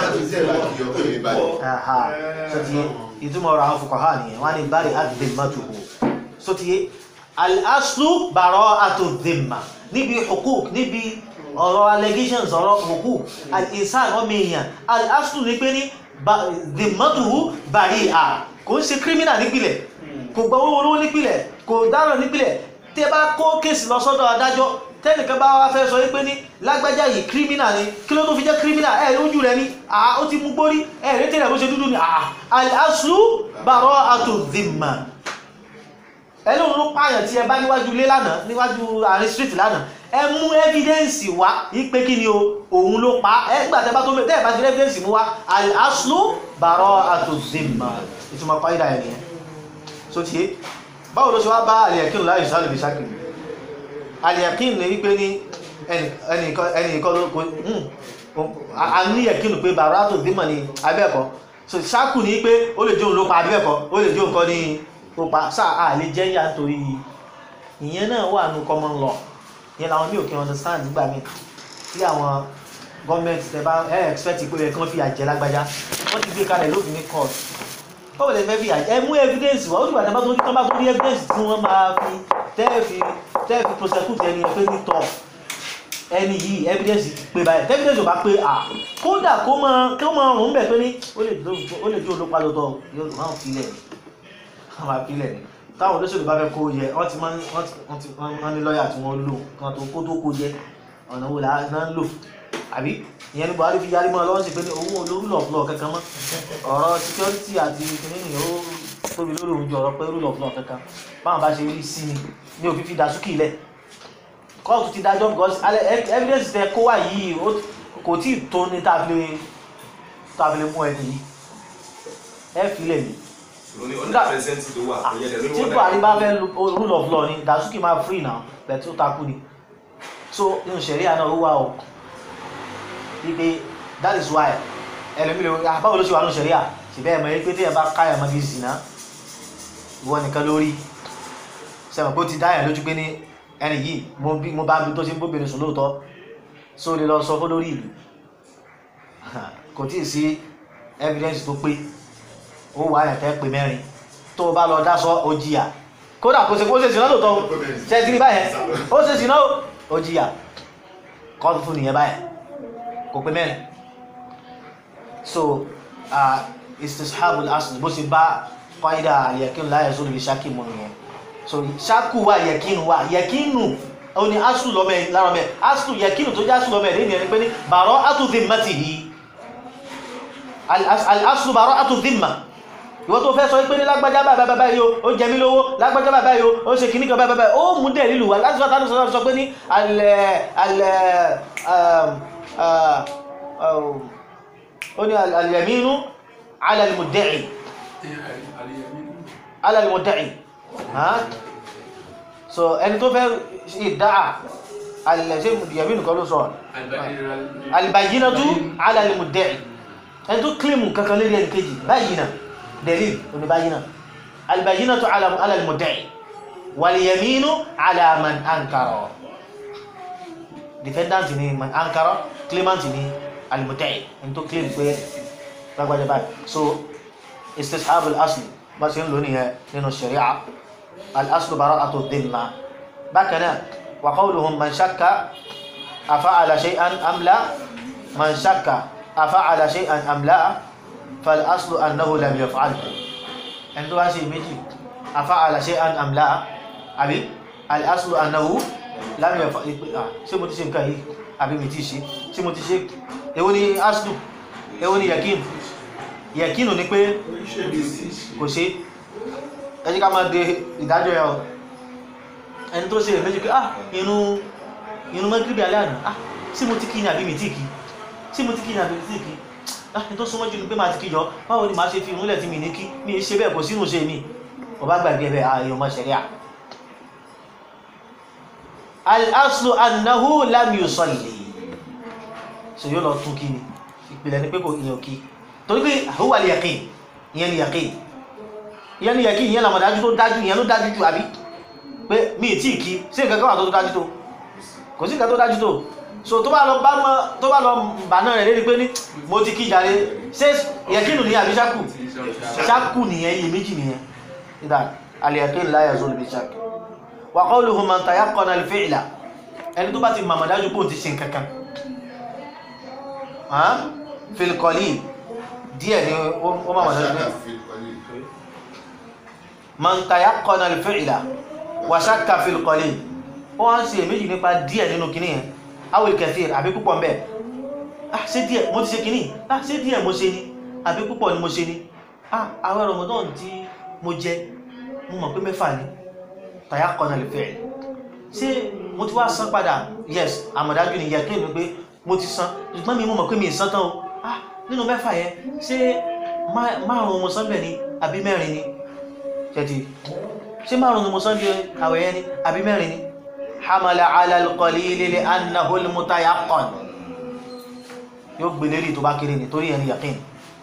aha so ti yẹ ìtumọ̀ ọ̀rọ̀ àwọn fuqaha nìyẹn wọ́n á ní bari at the matu so ti yẹ al-aslu bara'atu dhimma níbi hukuk níbi ọ̀rọ̀ allegations ọ̀rọ̀ hukuk al-insan ọmọ èèyàn al-aslu ní pé ní ba- dhimmatuhu bari'a kò ń ṣe criminal nípìlẹ̀ kò gba owó olówó nípìlẹ̀ kò dáràn nípìlẹ̀ tẹ́ bá kó kéèsì lọ sọ́dọ̀ adájọ́ tẹ́nìkan bá wá fẹ́ sọ wípé ní lágbájá yìí criminal ni kí ló tó fi jẹ́ criminal ẹ̀ lójú rẹ̀ ni àá ó ti mú gbórí ẹ̀ rétí rẹ̀ bó ṣe dúdú ni àá al-aslu bara'atu dhimma ẹlòmíràn ló pààyàn tí ẹ bá níwájú ilé lánàá níwájú àárín street lánàá ẹ mú evidence wá wípé kí ni o òun ló pa ẹ gbà tẹ bá tó tẹ ẹ bá ti rí evidence mú wá al-aslu bara'atu dhimma ìtumọ̀ pàyídà ẹ̀ nìyẹn so tiye báwo ló ṣe wá bá al-yaqin láyé sálẹ̀ bí sákì al-yaqin ní wípé ní ẹnìkan ló kó a ní yaqin pé bara'atu dhimma ni abẹ́ẹ̀kọ́ so sákù ní pé ó lè jẹ́ òun ló pa abẹ́ẹ̀kọ́ ó lè jẹ́ òun kọ́ ní ó pa sáà a lè jẹ́ yà nítorí ìyẹn náà wà ní common law ìyẹn làwọn mí ò kí understand nígbà míì tí àwọn gọ́ọ̀mẹ̀ntì tẹ bá ẹ expect pé ẹ kàn fi àjẹ lágbájá wọ́n ti gbé kalẹ̀ lófin ní court báwo lè fẹ́ fi àjẹ ẹ mú evidence wá ó dìgbà tẹ bá tó ní tán bá tó ní evidence tí wọ́n máa fi tẹ́ẹ̀fì tẹ́ẹ̀fì prosecute ẹni ẹ pé ní tọ́ ẹni yìí evidence pé báyìí tẹ́ evidence ò bá pé à kódà kó máa kó máa rùn bẹ̀ pé ní ó lè jó olópa lọ́tọ̀ yóò máa fi lẹ̀ àwọn àpilẹ̀ ni táwọn olóṣèlú bá fẹ́ kó yẹ wọ́n ti máa ń wọ́n ti wọ́n ti wọ́n ní lọ́ọ̀yà tí wọ́n lò kan tó kó tó kó yẹ ọ̀nà wo là ń lò àbí ìyẹn ní Buhari fi yarí mọ́ lọ́wọ́ sí pé ní owó rule of law kankan mọ́ ọ̀rọ̀ security àti kìnìún ó tóbi lórí òun ju ọ̀rọ̀ pé rule of law kankan báwọn bá ṣe rí sí ni ní òfin fi dàsúkì lẹ̀ kóòtù ti dájọ́ because evidence tẹ kó wà yìí kò tí ì tó ní tàbí tàbí mú ẹni yìí ẹ fi lẹ̀ yìí lóní ọ̀nà pẹ̀sẹ̀ntì tó wà kò yẹ dẹ̀ lóní tí wọ́n buhari bá fẹ́ lu rule of law ni dasuki máa free now bẹ̀ẹ̀ tó takú ni so nínú sẹ̀ríà náà ó wà o wípé that is why ẹlòmí lè ah báwo ló ṣe wà nínú sẹ̀ríà ṣùgbọ́n ẹ̀mọ̀ yẹn pé tí ẹ bá káyà mọ́ bí zina ìwọ nìkan lórí sẹ́wọ̀n pé ó ti dá yẹn lójú pé ní ẹni yìí mo bí mo bá bí tó ṣe ń bóbìnrin sùn lóòótọ́ so lè lọ sọ fún lórí ìlú kò tí ì sí evidence tó pé ó wà yẹn tẹ́ pé mẹ́rin tó o bá lọ dásọ ó jìyà kódà kó ṣe kó ṣe sìnà lóòótọ́ ṣe ti rí báyẹn ó ṣe sìnà ó jìyà kọ́ọ̀tù fún nìyẹn báyẹn kò pé mẹ́rin so uh, istishabul asl bó ṣe bá qaida al-yaqin la yazulu bi shakki mu nìyẹn so ṣáàkù wà yẹkínu wà yẹkínu ó ní aslu lọ́mọ ẹ̀ lára mẹ́ aslu yẹkínu tó jẹ́ aslu lọ́mọ ẹ̀ lẹ́yìn ẹni pé ní bara'atu dhimmatihi al-aslu bara'atu dhimma ìwọ tó fẹ́ sọ pé ní lágbájá bàbá bàbá yìí ó jẹ mí lówó lágbájá bàbá yìí ó ṣe kìíní kan bàbá bàbá ó mú dẹ̀ lílù wá láti sọ́tà sọ́tà sọ pé ní alẹ́ alẹ́ ó ní al-yaminu ala al-mudda'i ala al-mudda'i so ẹni tó fẹ́ ìdáà alẹ́ ṣe yaminu kan ló sọ al-bayyinatu ala al-mudda'i ẹni tó kílìmù kankan lórí ẹni kejì bayyina دليل ونبينه البينة على على المدعي واليمين على من أنكر defendant ni man ankara claimant ni المدعي انتو claim pé lágbàjá báyìí so استسحاب الأصل bá ṣe ń lò ní ẹ nínú الشريعة الأصل براءة الذمة بكنا وقولهم من شك أفعل شيئا أم لا من شك أفعل شيئا أم لا فالأصل أنه لم يفعل ẹni tó bá ṣe méjì afa'ala shay'an am la àbí al-aslu annahu lam yaf'al ṣé mo ti ṣe nǹkan yìí àbí mi ti ṣe ṣé mo ti ṣe èwo ni aslu èwo ni yakin yakinu ni pé kò ṣe ẹ jẹ́ ká máa de ìdájọ́ ẹ̀ ẹni tó ṣe méjì pé ah inú inú mẹ́gíríbì alẹ́ àná ah ṣé mo ti kí ni àbí mi ti kí ṣé mo ti kí ni àbí mi ti kí láti tó súnmọ́ jù ní pé máa ti kíjọ báwo ni máa ṣe fi ìrúnlẹ̀ tí mi ní kí mi ṣe bẹ́ẹ̀ kò sínú ṣe mi ọba gbàgbé ẹbẹ̀ ààyè ọmọ ṣẹ̀ríà al-aslu annahu lam yusalli so yóò lọ tún kí ni ìpìlẹ̀ ní pé kò ìyàn kí torí pé huwa al-yaqin ìyẹn ni yaqin ìyẹn ni yẹ kí ìyẹn làmọ̀dájú tó dájú ìyẹn ló dájú jù àbí pé mi ì tí ì kí sí nǹkan kan wà tó tó dájú tó kò sí nǹkan tó dájú tó so tó bá lọ bá mọ tó bá lọ bà náà rẹ̀ lérí pé ní mo ti kí jàre ṣé yẹkínù ní àbí ṣákù ṣákù nìyẹn iye méjì nìyẹn ìdá al-yaqin la yazulu bi shakk wa qawluhu man tayaqqana al-fi'la ẹni tó bá ti màmá dájú pé òun ti ṣe nǹkan kan hàn fil qalil díẹ̀ ni ó màmá dájú pé man tayaqqana al-fi'la wa shakka fil qalil ó wá ń ṣe èméjì nípa díẹ̀ nínú kìíní yẹn awil kathir àbí púpọ̀ mbẹ́ ah ṣé díẹ̀ mo ti ṣe kìíní ah ṣé díẹ̀ mo ṣe ni àbí púpọ̀ ni mo ṣe ni ah àwọn Ramadan tí mo jẹ mo mọ̀ pé mẹ́fà ni tayaqqana al-fi'l ṣé mo ti wá san padà yes àmọ̀dájú ni yẹ kí n pé mo ti san ṣùgbọ́n mi mo mọ̀ pé mi ì san tán o ah nínú mẹ́fà yẹn ṣé márùn-ún mo san bẹ̀ ni àbí mẹ́rin ni ṣẹ́tì ṣé márùn-ún mo san bí àwẹ̀ yẹn ni àbí mẹ́rin ni hamala ala al-qalili li annahu al-mutayaqqan yóò gbé lérí tó bá kéré ni torí ẹni yaqin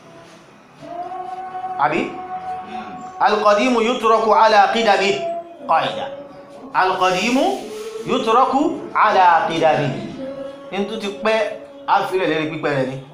àbí al-qadimu yutraku ala qidami qaida al-qadimu yutraku ala qidami ní tó ti pẹ́ àfilẹ̀ lérí pípẹ́ rẹ̀ ni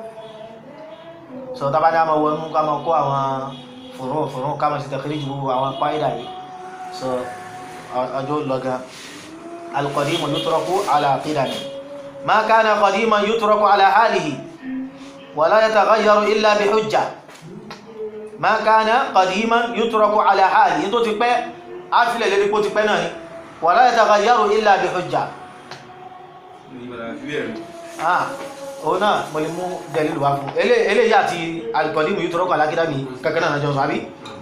sọ tábà ní a máa wọnú ká máa kó àwọn fòrò fòrò ká máa ṣe tẹ̀kẹ́lẹ́ ju gbogbo àwọn qaida yìí sọ ọjọ́ lọ́gán القديم يترك على قدمه ما كان قديما يترك على حاله ولا يتغير إلا بحجة ما كان قديما يترك على حاله انتو تپẹ́ afile le ko tipẹ́ náà ni ولا يتغير إلا بحجة ah ona mo lè mú dalil wá fún ele ele ya ti القديم يترك على قدمه kankan náà jọ sọ àbí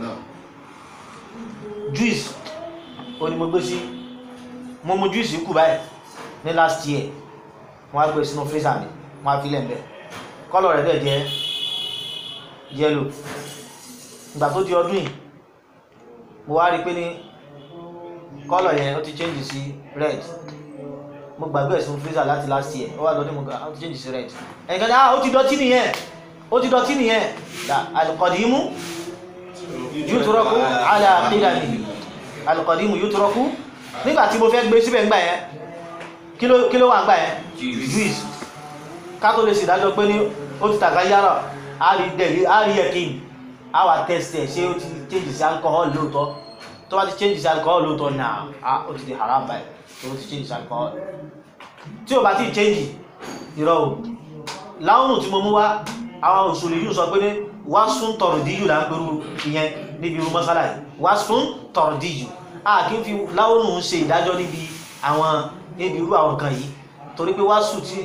juice oni mo gbé sí mo mu juice kù báyìí ní last year wọ́n á gbé sínú freezer mi wọ́n á fi lẹ́m̀bẹ̀ kọ́lọ̀ rẹ̀ dẹ̀ jẹ́ yellow ìgbà tó di ọdún yìí mo wá rí pé ní kọ́lọ̀ yẹn ó ti change sí red mo gbàgbé sínú freezer láti last year ó wá lọ́dún mo gbà ó ti change sí red ẹnìkan ní ah ó ti dọ̀tí nìyẹn ó ti dọ̀tí nìyẹn al-qadimu yutraku ala qidamihi al-qadimu yutraku nígbà tí mo fẹ́ gbé síbẹ̀ ńgbà yẹn kí ló kí ló wà ńgbà yẹn juice ká tó lè ṣèdájọ́ pé ní ó ti tàgá yára á rí dẹ̀lí á rí ẹ̀kín á wà test ẹ̀ ṣé ó ti change sí alcohol lóòótọ́ tó bá ti change sí alcohol lóòótọ́ náà á ó ti di haram báyìí tó ó ti change sí alcohol tí ó bá ti change irọ́ o láwùnù tí mo mú wá àwọn òṣèlú yìí sọ pé ní wá sún tọrọ díjù là ń pẹ̀lú ìyẹn níbi irú mọ́sálà yìí wá sún tọrọ díjù a kí n fi láwọnù ṣe ìdájọ́ níbi àwọn níbi irú àwọn nǹkan yìí torí pé wàásù tí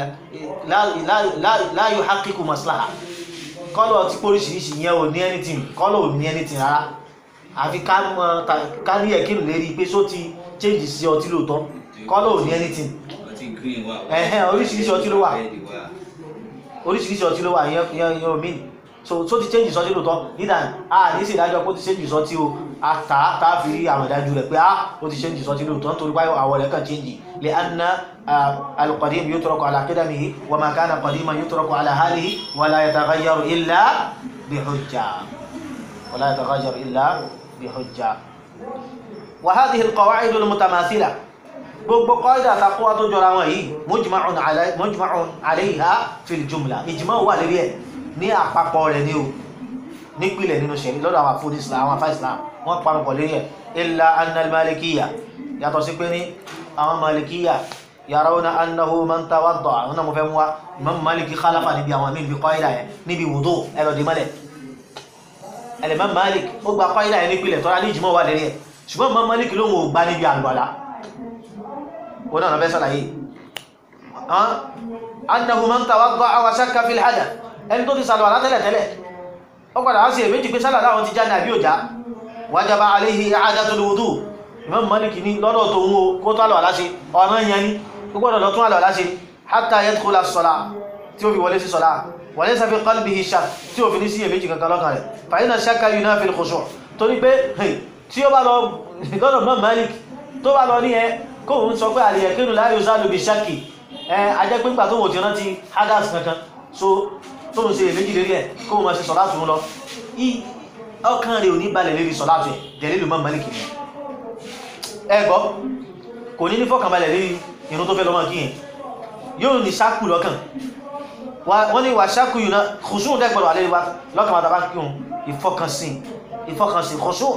láàyò hakiku maslaha kọ́lọ̀ tí póríṣiríṣi yẹn ò ní anything kọ́lọ̀ ò ní anything rárá àfi ká ní ẹ̀kínú lérí pé só ti change sí ọtí lóòótọ́ kọ́lọ̀ ò ní anything ẹ̀hẹ́n oríṣiríṣi ọtí ló wà oríṣiríṣi ọtí ló wà yẹn yẹn omi so so ti change sọtí lóòótọ́ nígbà a ní sí ìdájọ́ pé ó ti change sọtí o ata ta fi rí àwọn ìdájú rẹ̀ pé á ó ti change sọtí lóòótọ́ nítorí báyọ̀ àwọ̀ rẹ̀ kàn change lè anna al-qadim yutraku ala qidamihi wa ma kana qadiman yutraku ala halihi wa la yataghayyaru illa bi hujja wa la yataghayyaru illa bi hujja wa hadhihi al-qawa'id al-mutamathila gbogbo kọ́ìdà takọ́wà tó jọra wọn yìí mujma'un alayha fil jumla ijma' wà lérí ẹ̀ ní àpapọ̀ rẹ̀ ní o nípìlẹ̀ nínú ṣẹ̀rí lọ́dọ̀ àwọn afúdí islam àwọn afá islam wọ́n parapọ̀ lérí ẹ̀ illa annal malikiya yàtọ̀ sí pé ní àwọn malikiya yarawna annahu man tawadda àwọn náà mo fẹ́ mú wa imam maliki khalafa níbi àwọn míì bí kọ́ìdà yẹn níbi wudu ẹlọ dì mọ́lẹ̀ ẹlẹ́mọ̀ malik ó gba kọ́ìdà yẹn nípìlẹ̀ tọ́ra ní ìjìmọ̀ wà lérí ẹ̀ ṣùgbọ́n imam malik ló ń gbá níbi àlùwàlá ó náà fẹ́ sàlàyé annahu man tawadda wa shakka fil hadath ẹni tó ti sàlọ̀ alátẹ́lẹ̀ tẹ́lẹ̀ ó padà á sí èméjì pé sálà láwọn ti já ní àbí òjá wájábá aléhì i'adatul wudu Imam Malik ní lọ́dọ̀ tó ń wo kó tó àlọ̀ aláṣe ọ̀nà yẹn ní gbogbo lọ tún àlọ̀ aláṣe hatta yadkhula as-salah tí ó fi wọlé sí sọ́lá wa laysa fi qalbihi shakk tí ó fi ní sí èméjì kankan lọ́kàn rẹ̀ fa inna shakka yunafi al-khushu' torí pé tí ó bá lọ lọ́dọ̀ Imam Malik tó bá lọ ní ẹ kóhun sọ pé al-yaqinu la yuzalu bi shakki ẹ ajẹ́ pé nígbà tó wò ti rántí hadas kankan so tó ń ṣe èméjì lérí ẹ̀ kó mọ̀ sí sọ̀lá tún lọ ọkàn rẹ̀ ò ní balẹ̀ lérí sọ̀láàtù ẹ̀ dẹ̀lílù Imam Malik ni ẹ gbọ́ kò ní ní fọ́kànbalẹ̀ lérí irun tó fẹ́ lọ́mọ kí yẹn yóò ní ṣákù lọ́kàn wọ́n ní wà ṣákù yìí náà kùsùn dẹ́gbọ̀rọ̀ alẹ́ wa lọ́kàn wàtàbá kí wọn ìfọkànsìn ìfọkànsìn kùsùn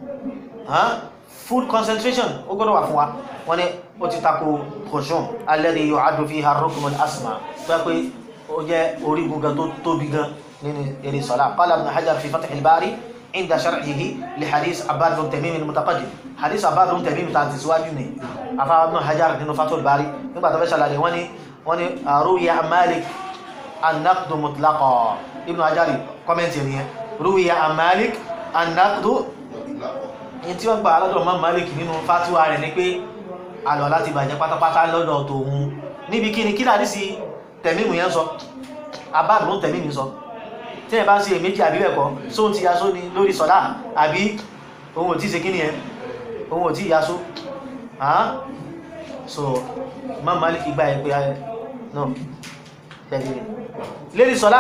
full concentration ó gbọ́dọ̀ wà fún wa wọ́n ní ó ti tako kùsùn alladhi yu'addu fiha ar-rukn al-asma pé pé ó jẹ́ orígun gan tó tóbi gan nínú eré sọ́lá qala ibn hajar fi fath al-bari inda sharhihi li hadith abbad bin tamim al-mutaqaddim hadith abbad bin tamim ta ti síwájú ni afa ibn hajar nínú fath al-bari nígbà tó fẹ́ ṣàlàyé wọ́n ní wọ́n ní ruwiya malik an-naqd mutlaqa ibn hajar kọ́mẹ́ntì nìyẹn ruwiya malik an-naqd ní tí wọ́n gba alọ́dọ̀ mọ́ malik nínú fatiwa rẹ̀ ni pé alọ́ láti bàjẹ́ pátápátá lọ́dọ̀ tòun níbi kí ni kí láti sí tẹ̀mímù yẹn sọ abáàdù ló tẹ̀mímù sọ tí ẹ bá ń ṣe èméjì àbí bẹ́ẹ̀kọ́ sóhun ti yasó ni lórí sọ̀dá àbí ohun ò tí ṣe kí ni ẹ ohun ò tí yasó so mọ́ malik gba ẹ̀ pé ayẹ náà tẹ̀lé lérí sọ̀dá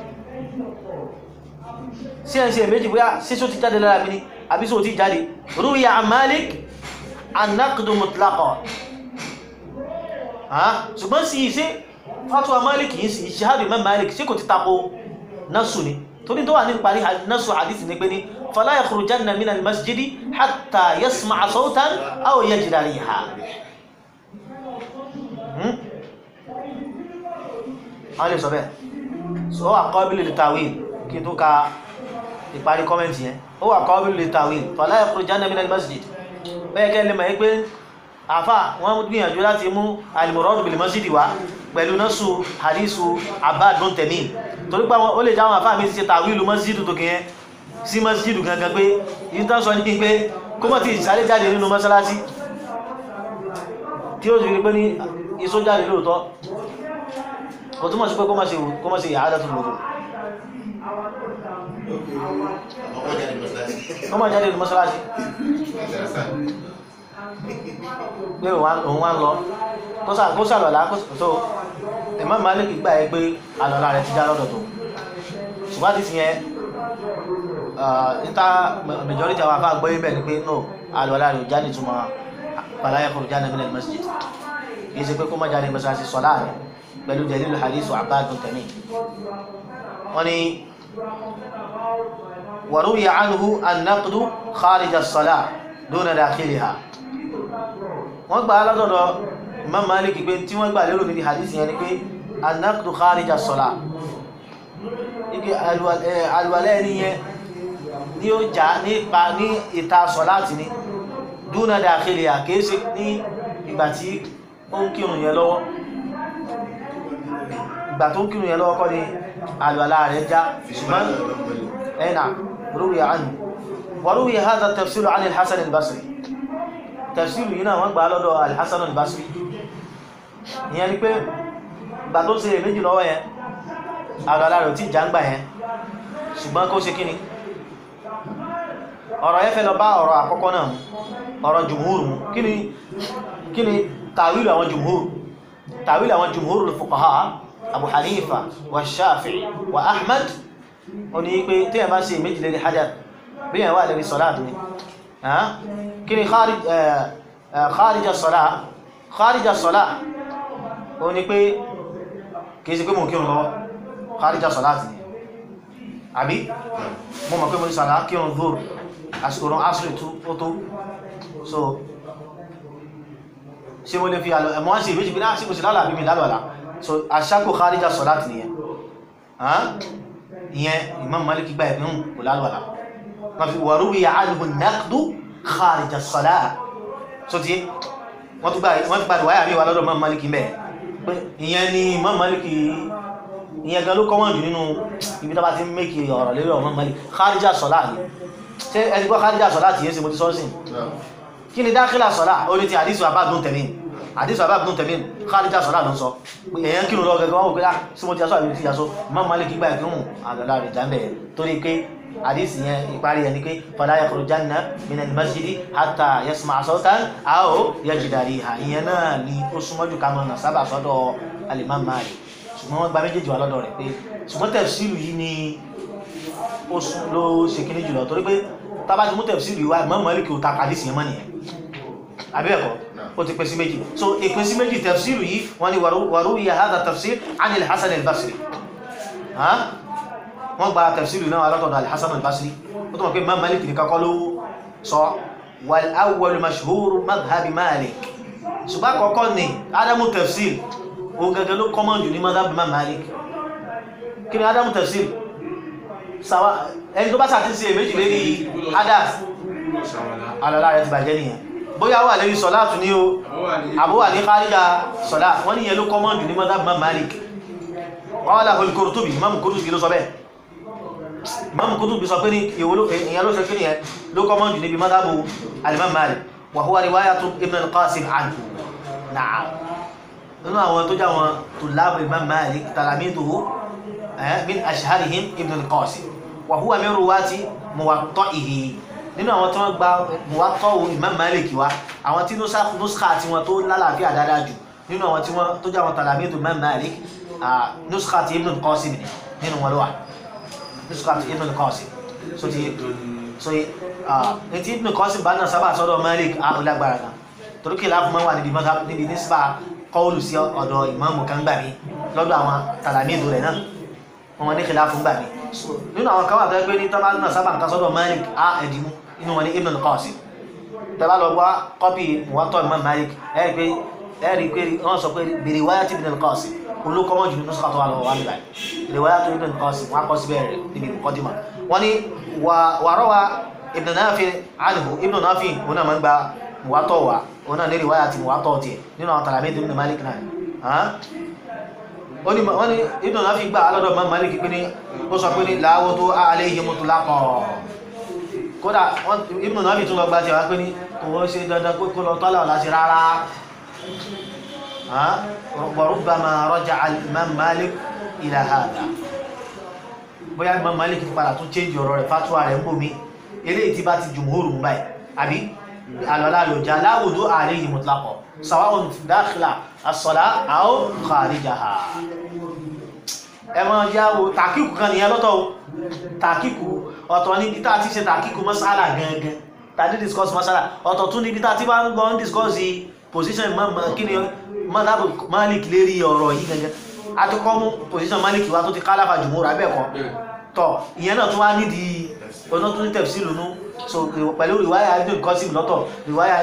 sí ẹ̀ ń ṣe èméjì bóyá sísó ti jáde lára mi ni àbí sóhun ti jáde ruwiya malik annaqdu mutlaqa ṣùgbọ́n sí iṣẹ́ fatuwa malik yìí sí ìṣẹ́hàdù imam malik sí kò ti tako nasu ni torí tó wà ní parí nasu hadith ní pé ní fala yakhrujanna min al-masjidi hatta yasma'a sawtan aw yajida riha wọ́n lè sọ bẹ́ẹ̀ so ó wà qabilu lit-tawil kí tó ka ìparí kọ́mẹ́ntì yẹn ó wà qabilu lit-tawil fala yakhrujanna min al-masjid bẹ́ẹ̀ kẹ́ lè mọ̀ pé àfà wọ́n gbìyànjú láti mú al-murad bil-masjidi wá pẹ̀lú nọ́sù hadisu Abbad bin Tamim torí pé ó lè jáwọn àfáà mi ti ṣe tàwílù masjidu tó kìí sí masjidu gangan pé yìí tán sọ ní pé kó mọ̀ tí ìsàlẹ̀ jáde nínú mọ́sálásí tí ó sì rí pé ní iṣó jáde lóòtọ́ kò túnmọ̀ sí pé kó mọ̀ sí ìyàádá tó lòdò kó mọ̀ jáde nínú mọ́sálásí pé òun wá ń lọ kó sàlọ̀lá tó Imam Malik gbà ẹ pé àlọ́lá rẹ̀ ti já lọ́dọ̀ tó ṣùgbọ́n ti fi yẹn níta majority àwọn afá gbọ́ ibẹ̀ ni pé no àlọ́lá rẹ̀ já ní túmọ̀ fàlàyé kò já nàmínà masjid kì í ṣe pé kó má jáde mọ́sálásí sọ́lá rẹ̀ pẹ̀lú dalilu hadith Abbad bin Tamim wọ́n ni wa ruwiya anhu an-naqdu kharij as-salah duna dakhiliha wọ́n gbà aládọ́dọ̀ Imam Malik pé tí wọ́n gbà lérò níbi hadith yẹn ni pé an-naqdu kharij as-salah ike alwalẹ́ ní yẹn ní ó já nípa ní ìta sọ̀láti ní dúnà dakhiliha kìí ṣe ní ìgbà tí ó ń kírun yẹn lọ́wọ́ ìgbà tó ń kírun yẹn lọ́wọ́ kọ́ ni alwalá rẹ̀ já ṣùgbọ́n ẹ̀nà ruwiya anhu wa ruwiya hadha tafsiru an al-Hasan al-Basri tafsiru yìí náà wọ́n gbà lọ́dọ̀ al-Hasan al-Basri ìyẹn ni pé ìgbà tó ṣe méjì lọ́wọ́ yẹn àgbàlá rẹ̀ tí ìjàngbà yẹn ṣùgbọ́n kó ṣe kíni ọ̀rọ̀ yẹn fẹ́ lọ bá ọ̀rọ̀ àkọ́kọ́ náà ọ̀rọ̀ jùmúrù mú kíni kíni tàwílù àwọn jùmúrù tàwílù àwọn jùmúrù fuqaha Abu Hanifa wa Shafi'i wa Ahmad ó ní pé tí ẹ̀ bá ṣe méjì lérí hajjá bí ẹ̀ wà lérí sọ́láàtì ni kíni kharija sọ́lá kharija sọ́lá ó ní pé kìí sí pé mò ń kírun lọ́wọ́ kharija sọ́láàtì ni àbí mo mọ̀ pé mo ní sàlá kírun dhur àsìkò rán asìrì tó tó so ṣe mo lè fi àlọ́ ẹ̀mọ́ sí ìbéjì pé náà sí kò sí lálà bí mi lálọ́lá so àṣàkò kharija sọ́láàtì nìyẹn ìyẹn Imam Malik gba ẹ̀bí hùn kò lálọ́lá wọ́n fi wọ̀rúwí àánihù naqdu kharija sọ́láà so ti wọ́n tún gbà wáyà mi wà lọ́dọ̀ Imam Malik mẹ́ pé ìyẹn ni Imam Malik ìyẹn gan ló kọ́wọ́n jù nínú ibi tó bá ti ń mẹ́kì ọ̀rọ̀ lérí ọmọ Malik kharija sọ́lá ní ṣe ẹni gbọ́ kharija sọ́lá ti yẹ́ sí mo ti sọ́sìn kí ni dákílà sọ́lá ó ní ti àdísù àbábùn tẹ̀mín àdísù àbábùn tẹ̀mín kharija sọ́lá ló ń sọ èyàn kí lọ gẹ́gẹ́ wọ́n pẹ́lá sí mo ti yasọ́ àbí ti yasọ́ Imam Malik gbà ìkírùn àgbàlá rẹ̀ jámbẹ̀ torí pé àdísì yẹn ìparí ẹni pé fala yakhrujanna min al-masjidi hatta yasma'a sawtan aw yajida riha ìyẹn náà ni ó súnmọ́jù ká mọ̀ sábà sọ́dọ̀ al-Imam Malik ṣùgbọ́n wọ́n gba méjèèjì wà lọ́dọ̀ rẹ̀ pé ṣùgbọ́n tẹ̀sílù yìí ni ó sún ló ṣe kíní jùlọ torí pé tábàtí mú tẹ̀síìrì wá Imam Malik ò ta kàdísì yẹn mọ́ nìyẹn àbí ẹ̀kọ́ ó ti pín sí méjì so ìpín sí méjì tẹ̀síìrì yìí wọ́n ní wàrúwìyà hadha tafsir anil Hasan al-Basri Hàn? wọ́n gba tẹ̀síìrì náà alátọ̀dọ̀ al-Hasan al-Basri ó tó mọ̀ pé Imam Malik ní kakọ́ ló sọ wal awwal mashhur madhhabi Malik ṣùgbọ́n àkọ́kọ́ ni adamu tafsir òun gẹ́gẹ́ ló kọ́mọ̀ jù ní madhhab Imam Malik kí ni adamu tafsir sàwá ẹni tó bá sàtí sí èméjì lérí adas alọ́lá rẹ̀ ti bàjẹ́ nìyẹn bóyá wà lérí sọ́lá tún ní o àbúwà ní kárìjà sọ́lá wọ́n ní yẹn ló kọ́mọ̀ jù ní madhhab Imam Malik wọ́n wà al-Qurtubi Imam Qurtubi ló sọ bẹ́ẹ̀ Imam Qurtubi sọ pé ní ìyẹn ló ṣe kí nìyẹn ló kọ́mọ̀ jù níbi madhhab al-Imam Malik wa huwa riwayatu Ibn al-Qasim anhu na'am nínú àwọn tó já wọn tùlábù Imam Malik talamiduhu min ashharihim Ibn al-Qasim wa huwa min ruwati muwatta'ihi nínú àwọn tí wọ́n gba muwatta'u Imam Malik wá àwọn tí nuskha tí wọ́n tó lálàáfíà dáadáa jù nínú àwọn tí wọ́n tó já wọn talamidu Imam Malik nuskha ti Ibn al-Qasim ni nínú wọn ló wà nuskha ti Ibn al-Qasim so ti so ní tí Ibn al-Qasim bá náà sábà sọ́dọ̀ Malik á lágbára gan torí kí láàfin máa wà níbi níbi nísbà kọ́ọ̀lù sí ọ̀dọ̀ ìmáàmù kan gbà mí lọ́dọ̀ àwọn tàlàmídù rẹ̀ náà wọn ní kìlá fún gbà mí nínú àwọn kan wà tó pé ní tọ́lá náà sábà nǹkan sọ́dọ̀ Malik á ẹ̀dìmú inú wọn ní Ibn al-Qasim tẹ́lá lọ gbọ́ kọ́pì muwatta Imam Malik ẹ̀rí pé ẹ̀rí pé wọ́n sọ pé bi riwayat Ibn al-Qasim olókọ́mọ́ jù nínú sọ́kàtọ̀ wà lọ́wọ́ wà nígbà riwayat Ibn al-Qasim wọn kọ́ síbẹ̀ rẹ̀ níbi muqaddimah wọn ni wàrọ́wà Ibn Nafi' anhu Ibn Nafi' wọn náà máa ń gba muwatta wa wọn náà ní riwayat muwatta tiẹ̀ nínú àwọn tàlàmídù Ibn Malik náà wọ́n ní Ibn Nafi gbà alọ́dọ̀ Imam Malik pé ní ó sọ pé ní láwọ́ tó alayhi mutlaqan kódà Ibn Nafi tún lọ gba ti wá pé ní kò wọ́n ṣe dandan pé kó lọ tọ́lá ọ̀la sí rárá wa rubbama raja'a al-Imam Malik ila hadha bóyá Imam Malik padà tún change ọ̀rọ̀ rẹ̀ fatuwa rẹ̀ ń bò mí eléyìí tí bá ti jumhuru mú báyìí àbí alọ́lá lò já láwùdó alayhi mutlaqan sawa'un dakhila as-salah aw kharijaha ẹmọ jáwó tàkíkù kan nìyẹn lọ́tọ̀ o tàkíkù ọ̀tọ̀ níbi tá ti ṣe tàkíkù masala gangan tàbí discuss masala ọ̀tọ̀ tún níbi tá ti bá ń gbọ́ ń discuss position kí ni madhab Malik lérí ọ̀rọ̀ yìí gangan a ti kọ́ mú position Malik wa tó ti kálàfà jùmọ́ rà bẹ́ẹ̀ kọ́ tọ̀ ìyẹn náà tún wá nídìí ọ̀nà tún ní tẹ̀sí lónú so pẹ̀lú riwaya Ibn Qasim lọ́tọ̀ riwaya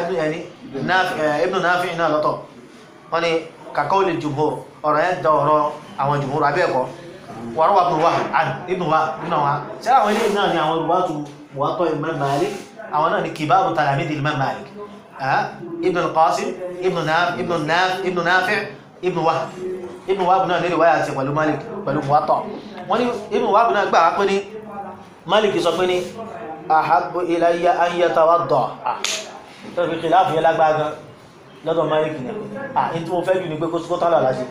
Ibn Nafi' náà lọ́tọ̀ wọ́n ni kàkọ́ lè jùmọ́ ọ̀rọ̀ yẹn da ọ̀rọ̀ àwọn jùmọ́ rà bẹ́ẹ̀ kọ́ wàrọ̀ wà bùn wà ibùn wà nínú wa ṣé àwọn ilé náà ni àwọn olùwà tó wà tọ́ Imam Malik àwọn náà ni kibaru talamidi Imam Malik Ibn al-Qasim Ibn Nafi' Ibn Wahb Ibn Wahb náà nílùú wáyà àti pẹ̀lú Malik pẹ̀lú Muwatta wọ́n ní Ibn Wahb náà gbà pé ní Malik sọ pé ní ahabbu ilayya an yatawadda tó fi kìláàfù yẹn lágbára lọ́dọ̀ Malik ní à ní tí mo fẹ́ jù ní pé kó tó tálà láti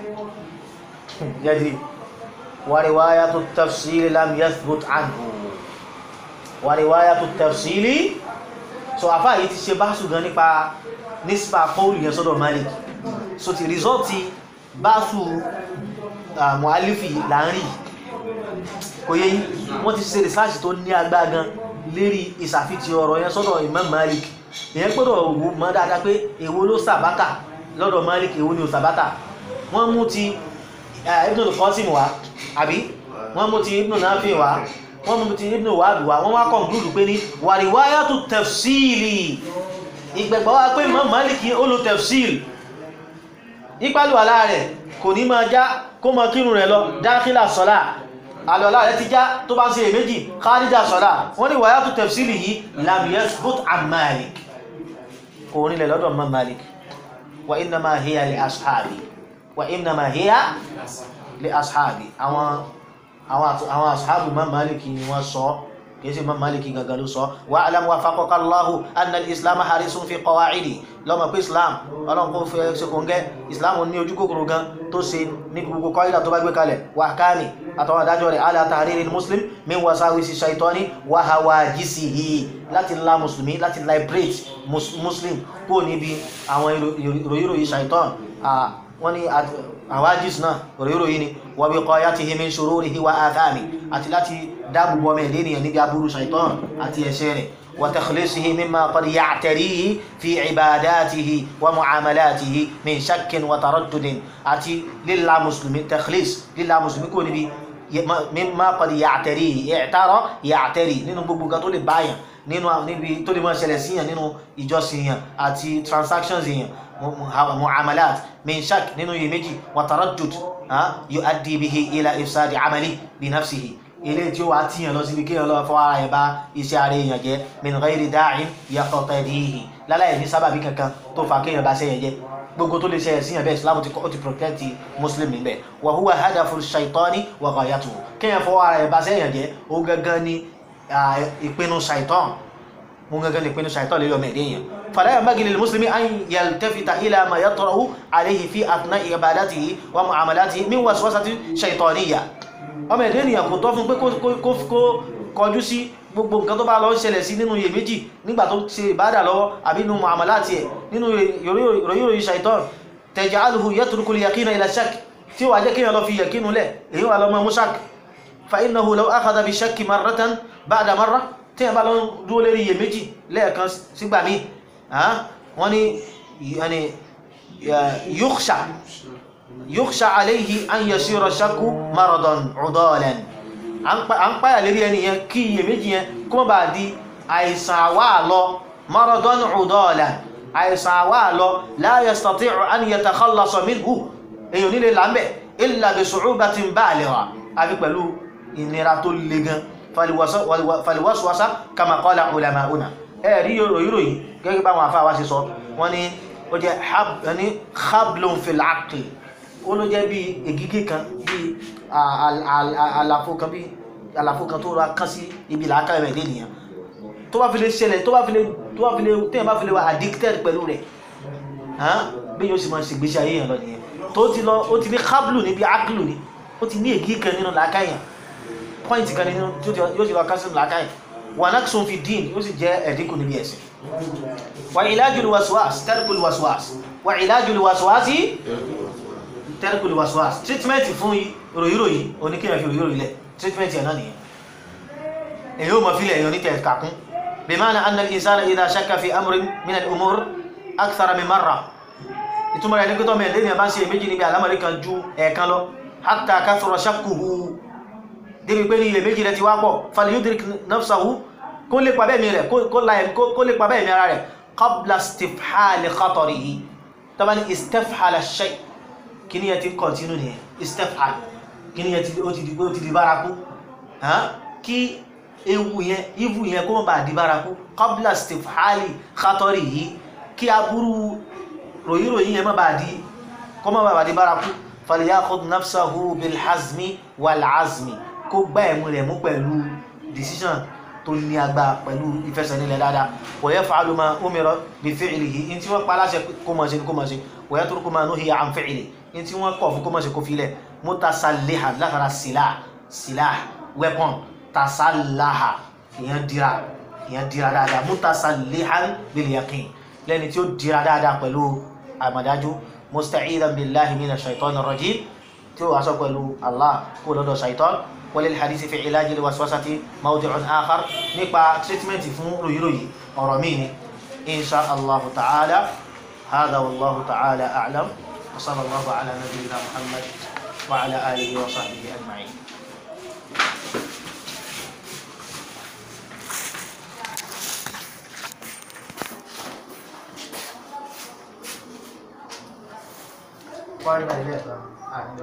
yẹ́dì wa riwayatu tafsili lam yathbut anhu wa riwayatu tafsili so àfá yìí ti ṣe báṣù gan nípa níspa paul yẹn sọ́dọ̀ Malik so ti rìsọ́ọ̀tì báṣù mu'alifi láàrin kò yẹ wọ́n ti ṣe research tó ní agbá gan lérí ìsàfitì ọ̀rọ̀ yẹn sọ́dọ̀ Imam Malik ìyẹn gbọ́dọ̀ wò mọ́ dáadáa pé èwo ló sàbátà lọ́dọ̀ Malik èwo ni ò sàbátà wọ́n mú ti Ibn al-Qasim wá àbí wọ́n mú ti Ibn Nafi wá wọ́n mú ti Ibn Wahb wá wọ́n wá conclude pé ní wa riwayatu tafsili ìgbẹ̀gbọ́ wá pé Imam Malik ó lo tafsil ìpàlù àlá rẹ̀ kò ní máa já kó mọ kírun rẹ̀ lọ dákílà sọ́lá àlọ́lá rẹ̀ ti já tó bá ń ṣe èméjì kharija sọ́lá wọ́n ní riwayatu tafsili yìí lam yathbut an Malik kò nílẹ̀ lọ́dọ̀ Imam Malik wa innama hiya li ashabi wa innama hiya li ashabi àwọn àwọn ashabu Imam Malik ni wọ́n sọ kìí sí Imam Malik gangan ló sọ wa'lam waffaqaka Allahu anna al-islam harisun fi qawa'idi lọ́mọ pé islam ọlọ́run kó fẹ́ ṣe kò ń gẹ́ islam ní ojú kòkòrò gan tó ṣe ní gbogbo kọ́ídà tó bá gbé kalẹ̀ wa ahkami àtàwọn adájọ́ rẹ̀ ala tahriri muslim min wasawisi shaitani wa hawajisihi láti la musulmi láti liberate muslim kó níbi àwọn ìròyìnròyìn shaitan wọ́n ní àwájís náà òróró yìí ni wa wiqayatihi min shururihi wa athami àti láti dáàbòbò ọmọ ẹ̀dẹ́ ènìyàn níbi aburú shaitan àti ẹ̀ṣẹ̀ rẹ̀ wa takhlisihi mimma qad ya'tarihi fi ibadatihi wa mu'amalatihi min shakkin wa taraddudin àti lílá mùsùlùmí takhlis lílá mùsùlùmí kò níbi mimma qad ya'tarihi i'tara ya'tari nínú gbogbo nǹkan tó lè báyàn nínú níbi tó lè máa ṣẹlẹ̀ síyàn nínú ìjọsìn yàn àti transactions yàn mu'amalat min shak nínú yìí méjì wa taraddud yu'addi bihi ila ifsadi amali bi nafsihi ilé tí ó wà tíyàn lọ síbi kéèyàn lọ fọ ara ẹ̀ bá iṣẹ́ ara èèyàn jẹ́ min ghairi da'in yaqtadihi láláyé ní sábàbí kankan tó fa kéèyàn bá sẹ́yìn jẹ́ gbogbo tó lè ṣe ẹ̀sìn ẹ̀bẹ̀ islam ti kọ́ ti protect muslim níbẹ̀ wa huwa hadafu shaitani wa ghayatuhu kéèyàn fọ ara ẹ̀ bá sẹ́yìn jẹ́ ó gangan ní ìpinnu shaitan mú gangan ní ìpinnu shaitan lè yọmọ ẹ̀dẹ́ yẹn fala yanbaghi lil muslimi an yaltafita ila ma yatrahu alayhi fi athna'i ibadatihi wa mu'amalatihi min waswasati shaitaniyya ọmọ ẹ̀dẹ́ ènìyàn kò tọ́ fún pé kó kọjú sí gbogbo nǹkan tó bá lọ ń ṣẹlẹ̀ sí nínú iyèméjì nígbà tó ṣe ìbádà lọ́wọ́ àbí nínú mu'amalati ẹ̀ nínú ìròyìn shaitan taj'aluhu yatruku al-yaqina ila shak tí ó wà jẹ́ kíyàn lọ fi yẹ̀kínú lẹ̀ èyí wà lọ mọ́ mushak fa innahu law akhadha bi shakki marratan ba'da marra tí yàn bá lọ dúó lérí iyèméjì lẹ́ẹ̀kan sígbà míì wọ́n ni yukhsha yukhsha alayhi an yasira shakku maradan udalan à ń páyà lérí ẹni yẹn kí iyèméjì yẹn kó má bàa di àìsàn àwá lọ maradan udalan àìsàn àwá lọ la yastati'u an yatakhallasa minhu èyàn nílé lámbẹ̀ illa bi su'ubatin baligha àfi pẹ̀lú ìnira tó le gan faliwaswasa kama qala ulama'una ẹ̀rí yòròyìn gẹ́gẹ́ bá wọn àfáà wá sí sọ wọ́n ní ó jẹ́ ní hablun fil aqli ó ló jẹ́ bí ègígé kan bí àlàfo kan bí àlàfo kan tó ra kán sí ibi làákà rẹ̀ lé nìyàn tó bá fi lè ṣẹlẹ̀ tó bá fi lè tó bá fi lè téèyàn bá fi lè wà addicted pẹ̀lú rẹ̀ bí yóò sì máa ṣe gbéṣẹ́ ayé yẹn lọ nìyẹn tó ti lọ ó ti ní hablu níbi aqlu ni ó ti ní ègí kan nínú làákà yẹn pọ́ìntì kan nínú yóò ti lọ kán sínú làákà yẹn wà náà sọ fi dín yóò sì jẹ́ ẹ̀dínkù níbi ẹ̀sìn wà ìlàjùlù waswas tẹ́rìkùlù waswas wà ìlàjùlù waswas sí tẹ́rìkùlù waswas treatment fún ròyìnròyìn oníkèyàn fi ròyìnròyìn lẹ̀ treatment ẹ̀ náà nìyẹn èyí ó mọ̀ fílẹ̀ èyí onítẹ̀ kàkún bí máa na annal insana idha shakka fi amrin min al-umur akthara min marra ìtumọ̀ rẹ̀ ní pé tọ́mọ̀ ẹ̀lẹ́ni bá ń ṣe méjì níbi àlámọ̀rí kan ju ẹ̀ẹ̀kan lọ hatta kathura shakkuhu débi pé ní ilẹ̀ méjì rẹ̀ ti wá pọ̀ falyudrik nafsahu kó lè pa bẹ́ẹ̀mí rẹ̀ kó lè pa bẹ́ẹ̀mí ara rẹ̀ qabla istifhali khatarihi tọ́bá ní istifhala shay kí ní ẹ ti kọ̀tínú ní istifhal kí ní ẹ ti di bárakú kí ewu yẹn ivu yẹn kó mọ́ bá di bárakú qabla istifhali khatarihi kí aburú ròyìnròyìn yẹn mọ́ bá di kó mọ́ bá di bárakú falyakhud nafsahu bilhazmi walazmi kó gbá ẹ̀mú rẹ̀ mú pẹ̀lú decision tó ní agbá pẹ̀lú ìfẹsẹ̀nílẹ̀ dáadáa wa yaf'alu ma umira bi fi'lihi in tí wọ́n pa láṣẹ kó mọ̀ sí kó mọ̀ sí wa yatruku ma nuhiya an fi'lihi in tí wọ́n kọ̀ fún kó mọ̀ sí kó filẹ̀ mutasallihan látara silah silah weapon tasallaha ìyẹn dira ìyẹn dira dáadáa mutasallihan bil yaqin lẹ́ni tí ó dira dáadáa pẹ̀lú àmàdájú musta'idan billahi minash shaitanir rajim tí ó wá sọ pẹ̀lú Allah kó lọ́dọ̀ shaitan وللحديث في علاج الوسوسة موضع آخر نقبع تريتمنت فون روي روي أرميني إن شاء الله تعالى هذا والله تعالى أعلم وصلى الله على نبينا محمد وعلى آله وصحبه أجمعين Why did I get that?